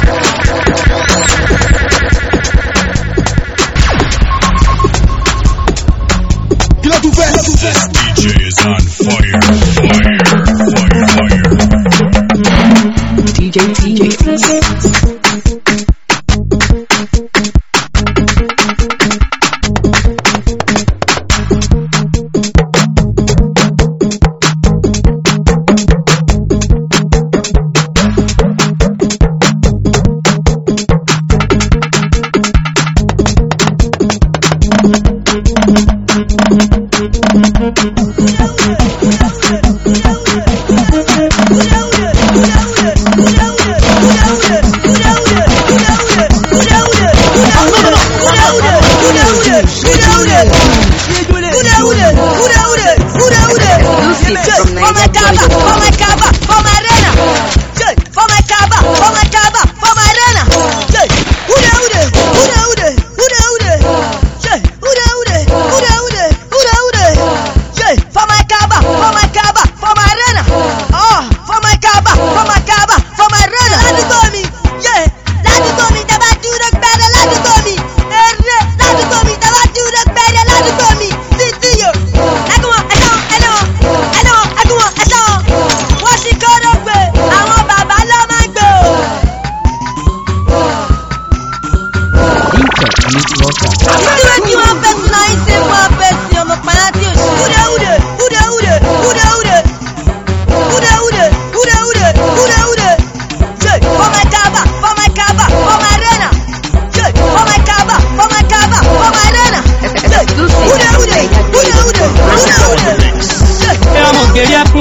Kí ló tún fẹ́? DJ is on fire, fire, fire, fire. DJ, DJ.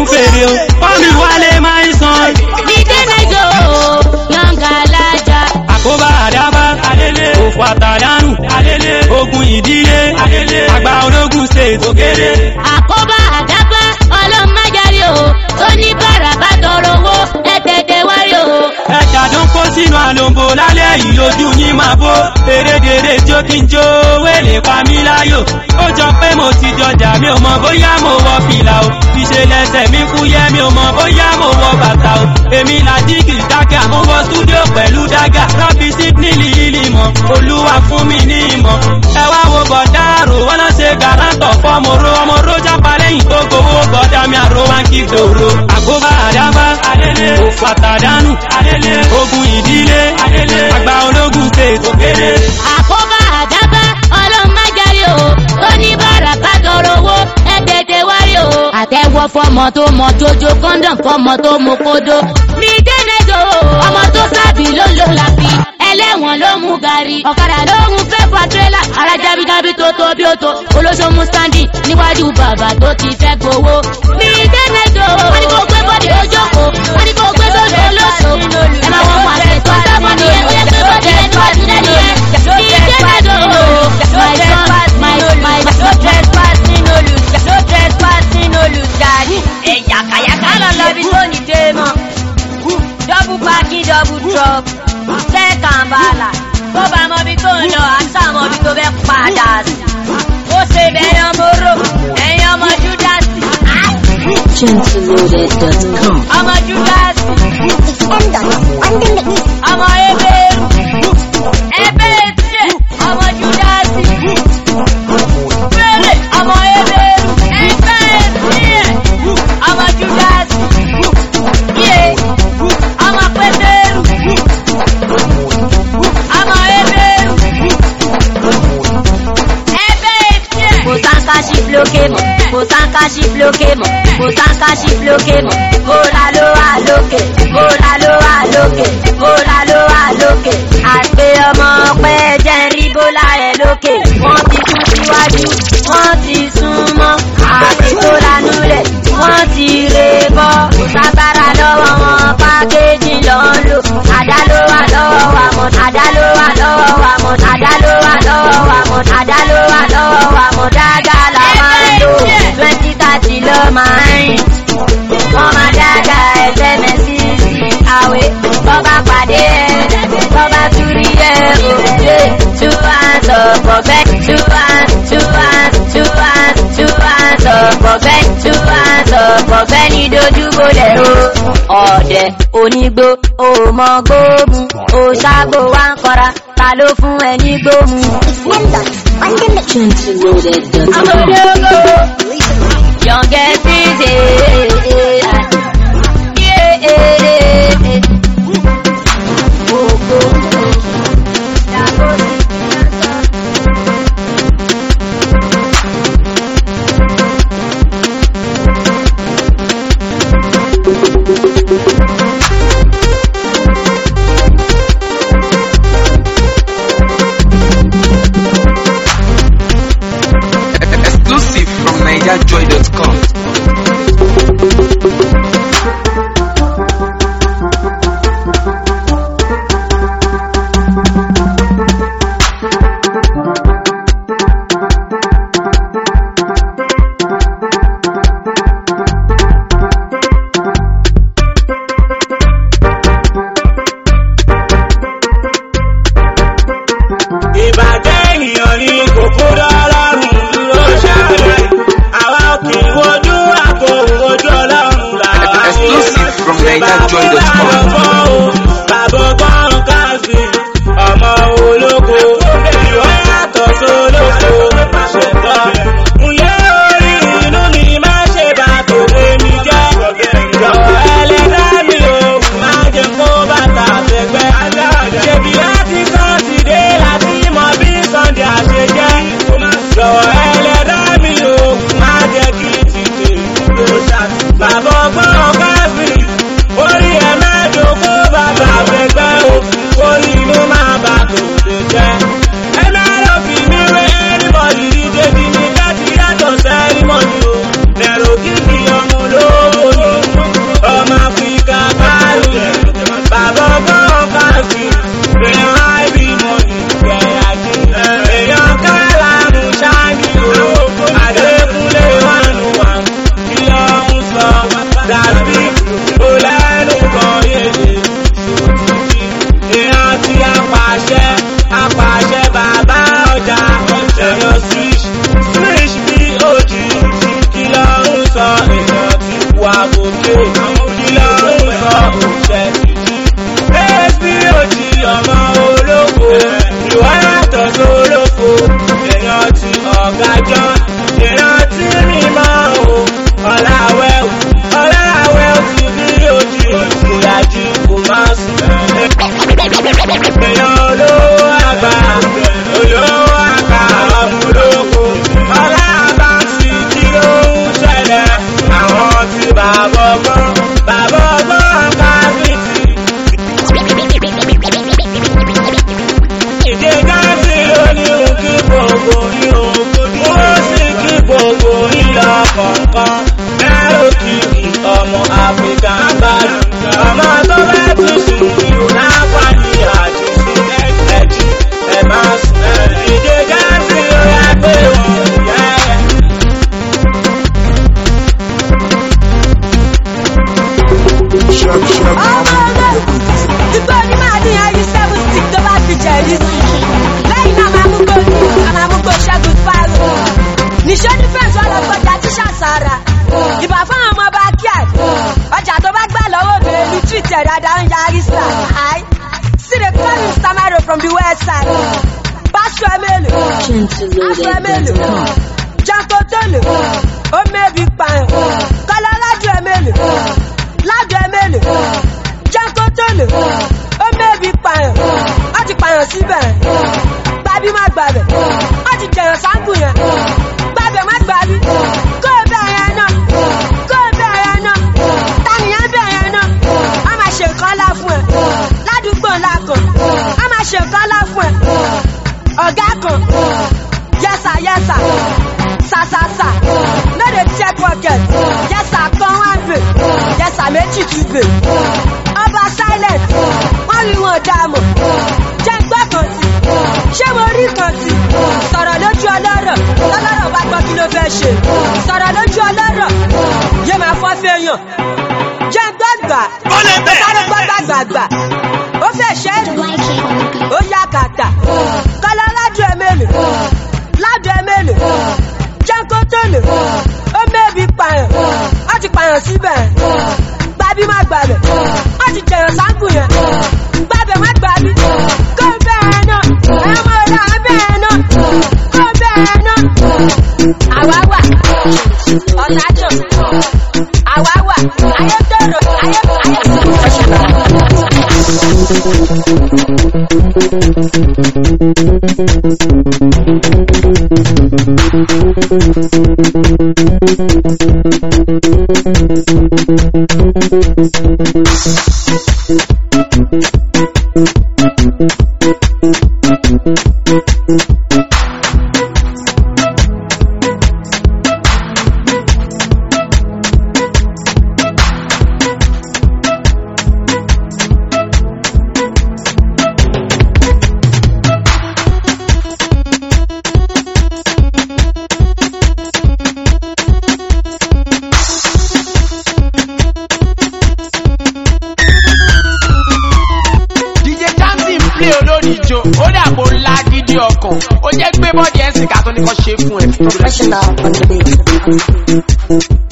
lógún fèrè o fọ́ọ̀mì wálé máa ń san. dídé nẹjọ yọǹgà alájà. àkóbá àdábá òfò àtàdánù ogun ìdílé àgbà ológun ṣe òkèrè. àkóbá àdábá ọlọ́mọdéjáde o ó ní bàràbà tọrọ owó ẹ tètè wárí o. ẹja tó ń kó sínú àlòǹbò lálẹ́ yìí lójú yín máa bó erédèrè tí ó kí n jó wélé pa mí láyò ó jọ pé mo ti jọjà mi ò mọ bóyá mo wọ fìlà o ìṣẹlẹsẹ mi fúyẹ́ mi ò mọ bóyá mo wọ bàtà o èmi làjíkì dákẹ́ àmúwọ stúdíò pẹ̀lú dágà rọ́bì sídney lílì mọ̀ olúwa fún mi ní ìmọ̀ ẹ wá wo bọ̀dá àrò wọn lọ ṣe gàrántọ̀ fọmọró ọmọ rójà palẹ́yìn tó gbowó bọ̀dá mi àrò wá ń kí gbòòrò àkóbá àdábá òfò àtàdánù ogun ìdílé àgbà ológun ṣe òkèrè. àkóbá àdábá ọlọ́mọdéjáde o ó ní bàràbà tọrọ owó ẹ tètè wárí o. àtẹ̀wọ́ fọmọ tó mọ jojo kọ́ńdọ̀m fọmọ tó mọ kódó. mi dénejò ọmọ tó sábì ló lò láfi ẹlẹ́wọ̀n ló mú gàrí. ọ̀kadà ló mú fẹ́ fa tírélà ara jábíjábí tó tó bí ó tó olóṣòmù standing níwájú bàbá tó ti fẹ́ gbowó. mi dénejò wọ́n ní kó gbé bọ́dì ojókòó wọ́n ní kó gbé bọ́dì olóṣò. ẹ máa wọ́n mọ̀ àṣẹ tó sábọ̀ nìyẹn ó yẹ gbé bọ́dì ẹni wá sí lẹ́nu yẹn. mi dénejò my son my my no trespassing no lose no trespassing no lose daddy. ẹ̀yà kàyàkà lọ lọ bí tó ní dé mọ́. double parking double drop second bala tó bá mọ bí tó ń lọ àṣà mọ bí tó fẹ́ padà sí. ó ṣe bẹ́ẹ̀ ọmọ oró ẹ̀yin ọmọ júdásì. Gentleloaded.com. ọmọ júdásì. ọmọ ebéèrú. ebéèrú tiẹ̀ ọmọ júdásì. Bẹ́ẹ̀ni ọmọ ebéèrú. ebéèrú tiẹ̀ ọmọ júdásì. Yé ọmọ pétérù. ọmọ ebéèrú. ebéèrú tiẹ̀. kò sáńká sí bloqué mọ́ kò sáńká sí bloqué mọ́ kò sáńká sí bloqué mọ́ bóla ló wà lókè bóla ló wà lókè bóla ló wà lókè àgbé ọmọ pẹ́ jẹ́ ń rí bóla rẹ̀ lókè wọ́n ti tún síwájú wọ́n ti sún mọ́ àti tó lanú lẹ̀ wọ́n ti rè bọ́ sábàrà lọ́wọ́ wọn pákéjì lọ́ ń lò àdá ló wà lọ́wọ́ wa mọ̀ àdá ló wà lọ́wọ́ wa mọ̀ àdá ló wà lọ́wọ́ wa mọ̀ àdá ló wà lọ́wọ́ wa mọ̀ dáadáa la máa ń lò twenty thirty ló máa ń rìn wọ́n máa dáadáa ẹsẹ̀ mẹ́sì sí àwẹ̀ bọ́ba pàdé ẹ̀ bọ́ba túrí ẹ̀ òkè two hands up ọ̀bẹ two hands two hands two hands two hands up ọ̀bẹ two hands up ọ̀bẹ ní dojúbolẹ̀ o ọ̀dẹ̀ onígbó òmọ gbóòmù òṣàgbò wa ń kọra ta ló fún ẹ ní gbóòmù. Gentleloaded.com. Amọ̀dógó yọ̀ǹgẹ̀ ṣíṣe. Exclusive from NigerJoy.com. ìbàjẹ́ ènìyàn ní kòkó dọ́lọ́rùn dúró ṣáájú àwa òkè wojú àpò ojú ọlọ́run làwa wò Exclusive from NigerJoy.com. bàbá ọgbọ́n káàsì ọmọ olóko ìwọ yàtọ̀ sólóko ṣẹ̀tọ́ ǹlẹ́ orí inú mi má ṣe bá tòde mi jẹ́ jọ̀wọ́ ẹlẹ́dá mi ò má jẹ́ kó bàtà fẹ́gbẹ́ ṣèbí láti sátidé láti mọ bí sunday àṣejẹ́ jọ̀wọ́ ẹlẹ́dá mi ò má jẹ́ kí ti tèmi tó ṣàtì bàbá ọgbọ́n káàsì orí ẹ má jòkó bàbá fẹ́gbẹ́ o orí inú má bà tòde jẹ́. àbòké kí ló ń sọ òṣè títí. Èsì òjì ọmọ olóko, ìwà yàtọ̀ sólóko, èèyàn ti ọ̀gá jọ, èèyàn ti mímọ́ o, ọ̀làwẹ̀ o, ọ̀làwẹ̀ o ti bí òjì, kò yájú kò má sùn. Èèyàn olówó àgbà, olówó àgbà ọmọ olóko, ọ̀làbà sí kí ló ń ṣẹlẹ̀, àwọn tí bàbá ọgbọ́n, bàbá ọgbọ́n ká sí ti. Ìdè gáàsì lónìí ò kí gbogbo ní ògbó ní ó sì kí gbogbo ìlọ kọ̀ọ̀kan. Mẹ́rò kìkì ọmọ Áfíríkà ń bá lù. Ọmọ tó fẹ́ tún sùn ní láǹfààní àti sùn ẹ̀jì ẹ̀ máa sùn. Ìdè gáàsì ló yá pé wọ́n yẹ́. Ìgbó ní máa ní ayé seven stick tó bá fi jẹ̀rí. Lẹ́yìn náà máa mú gbòòlù, a máa mú gbòò ṣẹ́gun fáìlì. Níṣó ní fẹ́ǹsì wọn lọ gbọ́jà tí ṣàṣàrà. Ìbà fáwọn ọmọ bá kí ẹ̀. Ọjà tó bá gbà lọ́wọ́ obìnrin ní Twitter dáadáa ń yarí sà. See the call Mr. Mero from the west side. Pásítọ̀ Emelu. Pásítọ̀ Emelu. Janko Tolu. Ó mẹ́bi pààyàn. Kọ́lá Ládùú Emelu. Ládùú Emelu. Janko Tolu. Ó mẹ́bi pààyàn. Wọ́n ti pààyàn síbẹ̀. Gbàbí má gbàbẹ̀. Wọ́n ti jẹ̀yàn sáńkù yẹn. Gbàbẹ̀ má gbàbí. Kó o bẹ̀ yẹn náà. Kó o bẹ̀ yẹn náà. Tànìyàn bẹ̀ yẹn náà. A máa ṣe nǹkan ńlá fún ẹ. Ládùúgbò ńlá kan. A máa ṣe nǹkan ńlá fún ẹ. Ọ̀gá kan. Yẹ́sà yẹ́sà. Sàsàsà. No dey check pocket. Yẹ́sà kan wá bè. Yẹ́sà méjì tún bè. Ọba silent. Wọ́n rí wọn dààmú. Jẹ́ gbọ́ kan sí. Ṣé mo rí kan sí? Sọ̀rọ̀ lójú ọlọ́rọ̀. Lọ́lọ́rọ̀ bá gbọ́ kí ló fẹ́ ṣe. Sọ̀rọ̀ lójú ọlọ́rọ̀. Yé máa fọ́ fẹ́yàn. Jẹ́ gbọ́gbà. Ó lè bẹ̀. Sáré gbọ́gbà gbàgbà. Ó fẹ́ ṣẹ́ ó yá kàtà. Kọ́lá ládùú ẹ̀mẹ́lì. Ládùú ẹ̀mẹ́lì. Jẹ́ńkó tòlù. Ó mẹ́bi pààyàn. Wọ́n ti pààyàn síbẹ̀. Gbàbí má gbàbẹ̀. Wọ́n ti jẹ̀yàn sáńkù yẹn. Gbàbẹ̀ má gbàbí. Kó bẹ́ẹ̀ náà. Ẹ mọ̀ ọ́dà bẹ́ẹ̀ náà. Kó bẹ́ẹ̀ náà. Àwa wà. Ọ̀làjọ̀. Àwa wà. Ayé tòrò. Ayé DJ Jamsi ń play olórí ijó, ó dàbò ńlá gidi ọkàn, ó jẹ́ gbé bọ́ọ̀dì ẹ̀sìn ká tó ní kọ́ ṣe fún ẹ. Professional on the beat.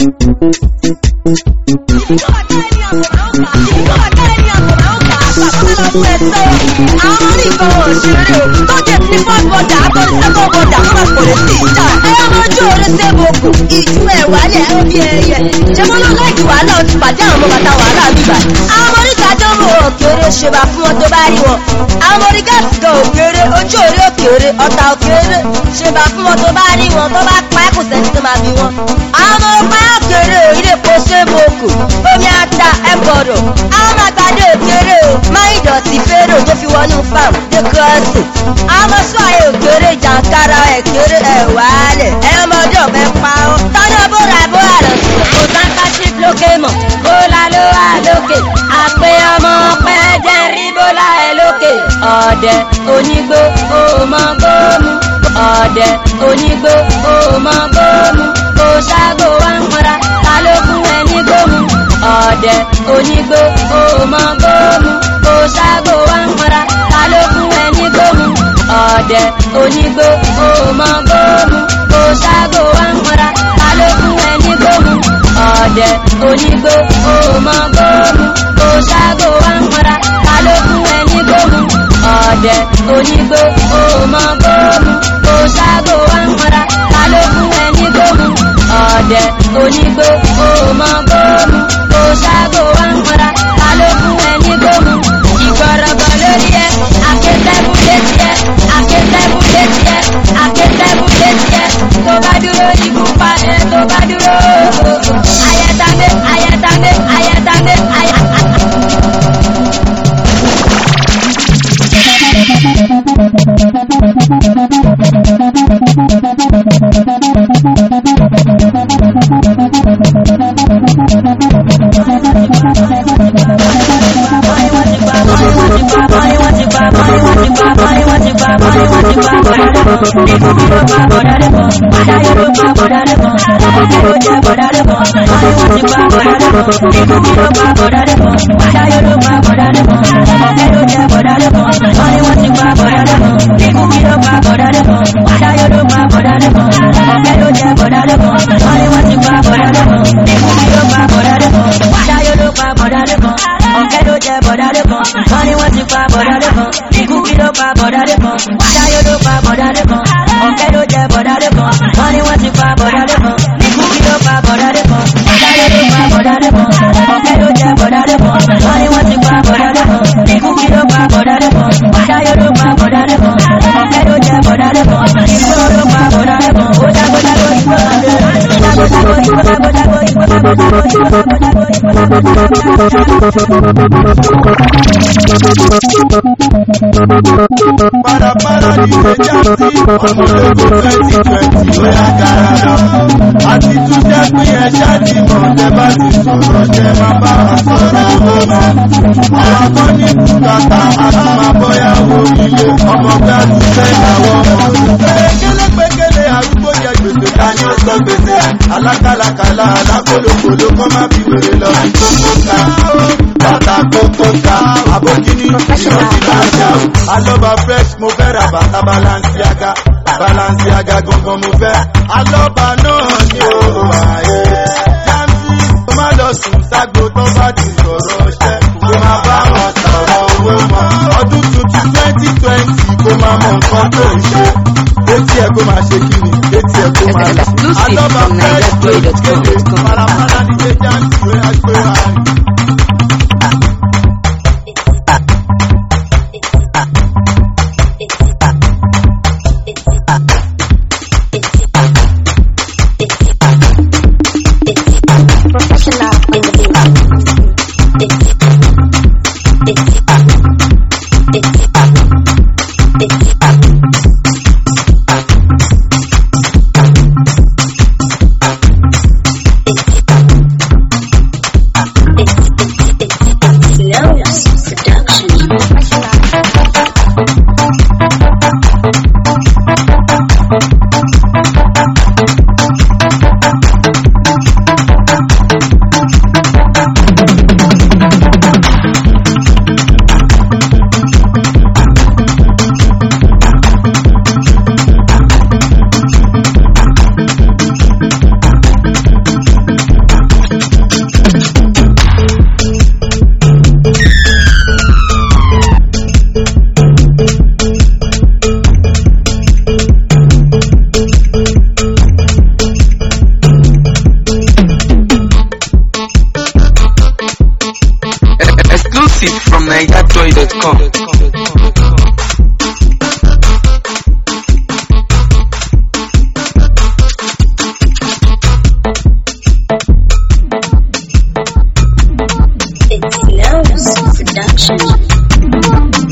àwọn oníkan òṣèré o tó jẹ ti first border àtọ́ni second border wọn kò lè sí ìjà ẹyọ mọjú orí sẹ́bùkù ìjú ẹ̀ wálẹ̀ ẹ̀ bí ẹyẹ ṣé mo lọ láìkí wàhálà ó ti pàdé àwọn ọmọ bàtà wàhálà bíbà àwọn ọmọ oríta tó mú òkèrè ṣèbà fún wọn tó bá rí wọn àwọn ọmọ orí gáàsì gan òkèrè ojú orí òkèrè ọ̀tà òkèrè ṣèbà fún wọn tó bá rí wọn tó bá pa ẹ́ kò sẹ́ni tó máa bí wọn àwọn ọmọ ọpá òkèrè ilé epo sẹ́bùkù omi ata ẹ̀ gbọ́dọ̀ àwọn ọmọ àgbàdo òkèrè o máa ń dọ̀tí fèrè tó fi wọnú farm dé kírọ́ọ̀sì àwọn ọmọ sọ ayé òkèrè jàǹkárà ẹ̀ kéré ẹ̀ wálẹ̀ ẹ̀ ọmọdé ọ̀fẹ́ pa ọ́ tọ́jú bóra bóra lọ sí kò sáńkà sí lókè mọ̀ bóla ló wà lókè àpè ọmọ pẹ́ jẹ́ rí bóla ẹ̀ lókè ọ̀dẹ̀ onígbó ó mọ gómù ọ̀dẹ̀ onígbó ó mọ gómù kò ṣáàgó wá ń pọra ta ló fún ẹ ní gómù ọ̀dẹ̀ onígbó ó mọ gómù kò ṣáàgó wá ń pọra ta ló fún ẹ ní gómù ọ̀dẹ̀ onígbó ó mọ gómù kò ṣáàgó wá ń pọra ta ló fún ẹ ní gómù ọ̀dẹ̀ ọ̀dẹ̀ onígbó òmọ gbóòmù kò ṣáàgò wá ń mọ́ra ta ló fún ẹ ní gbóòmù ọ̀dẹ̀ onígbó òmọ gbóòmù kò ṣáàgò wá ń mọ́ra ta ló fún ẹ ní gbóòmù ọ̀dẹ̀ onígbó òmọ gbóòmù kò ṣáàgò wá ń mọ́ra ta ló fún ẹ ní gbóòmù ìgbọ̀rọ̀gbọ̀ lórí ẹ akétẹ́bù létí ẹ akétẹ́bù létí ẹ akétẹ́bù létí ẹ tó bá dúró ikú pa ẹ tó bá dúró ayẹtàmé ayẹtàmé ayẹtàmé ayẹtàmé. Parapara ní ìgbéjà sí ọmọlógún twenty twenty ó yá gara lọ. Àti tún jẹ́ pé ẹ ṣáàtì mọ̀ tẹ́ bá ti sọ̀rọ̀ jẹ́ máa bá wa sọ̀rọ̀ owó mọ́. Àwọn kan ní bùkátà àti máa bọ́yá wo ilé ọmọ gbá ti fẹ́ ìyàwó ọmọ. Pélékélé arúgbó jẹ gbèsè dání ó sọ gbèsè. Alákàlàkàlà alákòlòkòlò kọ́ má fi wèrè lọ. Kókó ká bàtà kókó ká àbókíní ìrántí láṣà o. Alọ́ba fresh mo fẹ́ ra bàtà Balenciaga. Balenciaga gangan mo fẹ́. Alọ́ba náà ni ó wáyé. Jamsi kó má lọ sùn ságbo tó bá ti sọ̀rọ̀ ṣẹ́. Kó má bá wọn sọ̀rọ̀ owó mọ́. Ọdún tuntun twenty twenty kó má mọ nǹkan tó ń ṣe. Etí ẹ̀ kó máa ṣe kíni, etí ẹ̀ kó máa lọ. Alọ́ba fresh ló ń kéde. Parapara ní ṣe Jamsi ló yá gbé wa rí. Professional in the beat. Exclusive from NigerJoy.com. Production.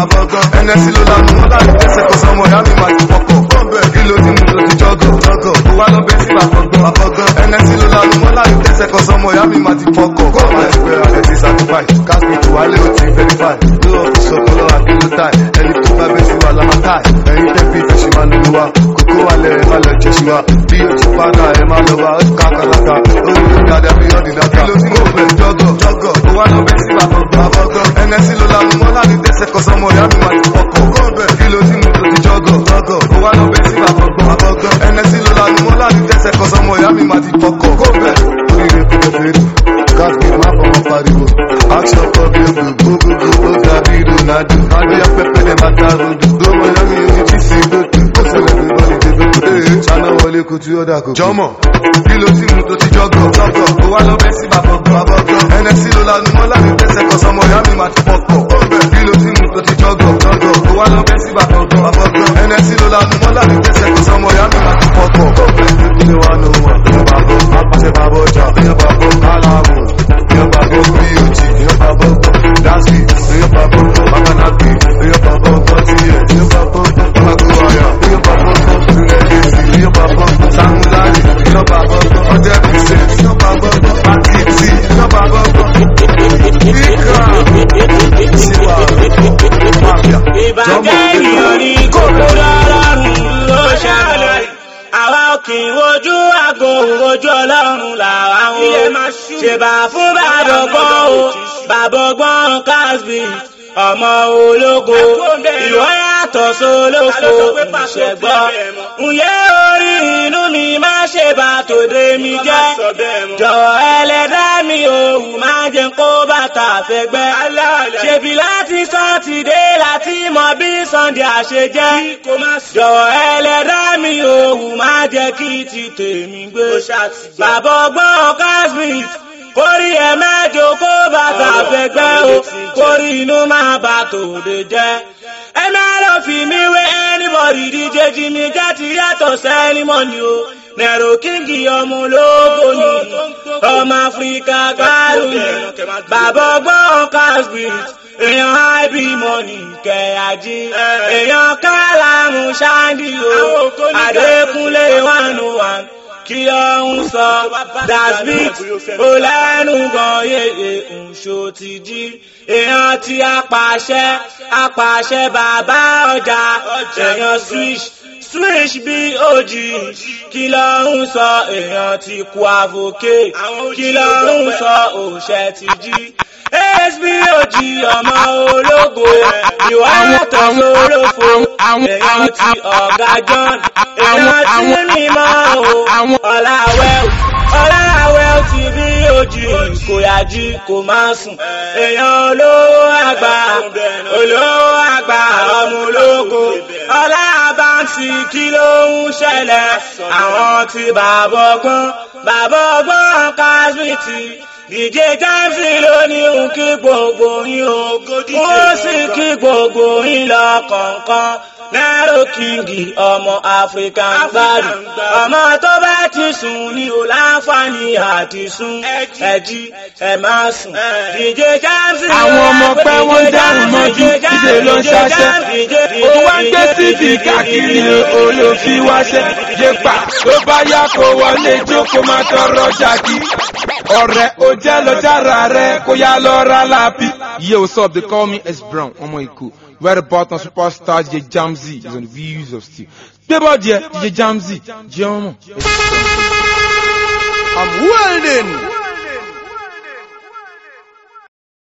abọ́gán ẹnẹsí ló lanu wọn láti tẹ́sẹ̀ kọ́ sọmọ ìyá mi máa ti fọkọ̀ bọ́ọ̀bẹ̀ kí ló ti mú tó ti jọ́gọ̀ jọ́gọ̀ ó wá lọ bẹ́ sí àbọ̀gán abọ́gán ẹnẹsí ló lanu wọn láti tẹ́sẹ̀ kọ́ sọmọ ìyá mi máa ti fọkọ̀ kọ́ máa ẹgbẹ́ rẹ̀ ti certify káàkiri tó wálé ó ti verify ló ọ̀fíìsì ọpọlọ àkínú táì ẹni tó bá bẹ́ sí wa lọ́mọ táì ẹ̀yin tẹ́ bí ìfẹ́ ṣe máa lò wá kókó wálẹ̀ ẹ̀ má lọ jẹ́ sí wa bí o ti padà ẹ̀ má lọ wá ó ti kákàlákà ó ní dáadáa bí ọ̀dì dáadáa kí ló ti mú bẹ̀ jọ́gọ̀ jọ́gọ̀ ó wá lọ bẹ́ sí àbọ̀gán abọ́gán ẹnẹsí ló lanu wọn láti tẹ́sẹ̀ kọ́ sọmọ ìyá mi máa ti fọkọ̀ kọ́ọ̀bẹ̀ kí ló ti mú tó ti jọ́gọ̀ jọ́gọ̀ ó wá lọ bẹ́ sí àbọ̀gán abọ́gán ẹnẹsí ló lanu wọn láti tẹ́sẹ̀ kọ́ sọmọ ìyá mi máa ti fọkọ̀ kọ́ọ̀bẹ̀ oríire kò fẹ́ fẹ́ káàkiri má fọmọ pariwo action kọ́ bí egbò gbogbogbò ó dàbí ronaldo adéyà pẹpẹ dẹ bàtà rodo lọmọ ìyá mi omi jí sí gbòtò ó ṣẹlẹ̀ bí bọ́ọ̀lì débẹ̀ ee ṣáná wọlé kutu ọ̀dà kò jọmọ kí ló ti mú tó ti jọgọ jọgọ ó wá lọ bẹ́ sí àbọ̀gán abọ́gán ẹnẹsí ló lanu wọn láti tẹ́sẹ̀ kọ́ sọmọ ìyá mi máa ti fọkọ̀ kí ló ti mú tó ti jọgọ jọgọ ó wá lọ bẹ́ sí àbọ̀gán abọ́gán ẹnẹsí ló lanu wọn láti tẹ́sẹ̀ kọ́ sọmọ ìyá mi máa ti fọkọ̀ ilé wa ló wà èèyàn bá bọ́ apàṣẹ bá bọ́ jà èèyàn bá bọ́ kálàmù èèyàn bá bọ́ bot èèyàn bá bọ́ daspi èèyàn bá bọ́ makanaki èèyàn bá bọ́ bọ́tí èèyàn bá bọ́ magoaya èèyàn bá bọ́ lulẹ̀dẹ̀sì èèyàn bá bọ́ samulari èèyàn bá bọ́ ọjọ́ pèsè èèyàn bá bọ́ akiti èèyàn bá bọ́ ikra siwa mafia ìbàjẹ́ ènìyàn ní kókó lọ́rùn ló ṣàlàyé àwa kì í wojú àgbo wojú ọlọ́run làwa ń wo ṣèbà fún bàbọ̀gbọ́n o bàbọ̀gbọ́n casby ọmọ ológo ìwọ yàtọ̀ sólófo ìṣẹ̀gbọ́ ǹyẹ́ orí inú mi má ṣe bá tòde mi jẹ́ jọ̀wọ́ ẹlẹ́dá mi òwú má jẹ́ kó bàtà fẹ́gbẹ́ ṣèbí láti sátidé láti mọ bí sunday àṣejẹ́ jọ̀wọ́ ẹlẹ́dá mi òwú má jẹ́ kí ti tèmi gbé bàbá ọgbọ́n casmith kórí ẹ mẹ́jọ kó bàtà fẹ́gbẹ́ o kórí inú máa bà tòde jẹ́ ẹ má lọ fi mí wé anybody díje jí mi jẹ́ ti yàtọ̀ sẹ́límọ́nì o nẹ̀rọ kíngì ọmọ ológo ni ọmọ áfíríkà gbárù ni bàbá ọgbọ́n casbit èèyàn ib money kẹ̀yàjí èèyàn kálámù ṣáńdì o adékúnlé one oh one kí ló ń sọ dasbit ó lẹ́nu gan yeye ǹṣó ti jí èèyàn tí apàṣẹ apàṣẹ bàbá ọjà èèyàn switch switch bí òjì kí ló ń sọ èèyàn ti kú avoke kí ló ń sọ òṣẹ ti jí hbog ọmọ ológo ìwà yàtọ̀ sólófo èèyàn ti ọ̀gá john èèyàn tí mímọ́ o ọ̀làwẹ̀ ọ̀làwẹ̀ ti bí òjì kò yájí kò máa sùn èèyàn olówó àgbà olówó àgbà ọmọ ológo ọ̀làbàǹtì kí ló ń ṣẹlẹ̀ àwọn ti bàbá ọgbọ́n bàbá ọgbọ́n kásmìtì dìje jáǹsì lónìí ń kí gbogbo yín o wọ́n sì kí gbogbo yín lọ kọ̀ọ̀kan nẹ́rọ kíngì ọmọ african gbádùn ọmọ tó bá ti sùn ní o láǹfààní àti sùn ẹjí ẹ máa sùn dìje jáǹsì àwọn ọmọ pẹ́ wọ́n dárùn mọ́jú ìṣe ló ń ṣaṣẹ́ ó wá ń gbé síbi káàkiri olófin wáṣẹ́ yépa tó bá yá kó wọlé jókòó máa tọrọ ṣáàkì ọ̀rẹ́ ó jẹ́ lọ jára rẹ̀ kó yá lọ ra láàbí. Yo, what's up? They call me S Brown. Ọmọ Èkó. Where the button superstar DJ Jamzy is on the views of steel. Gbé bọ́ọ̀dì ẹ̀ DJ Jamzy jẹ́ ọmọ. I'm welding.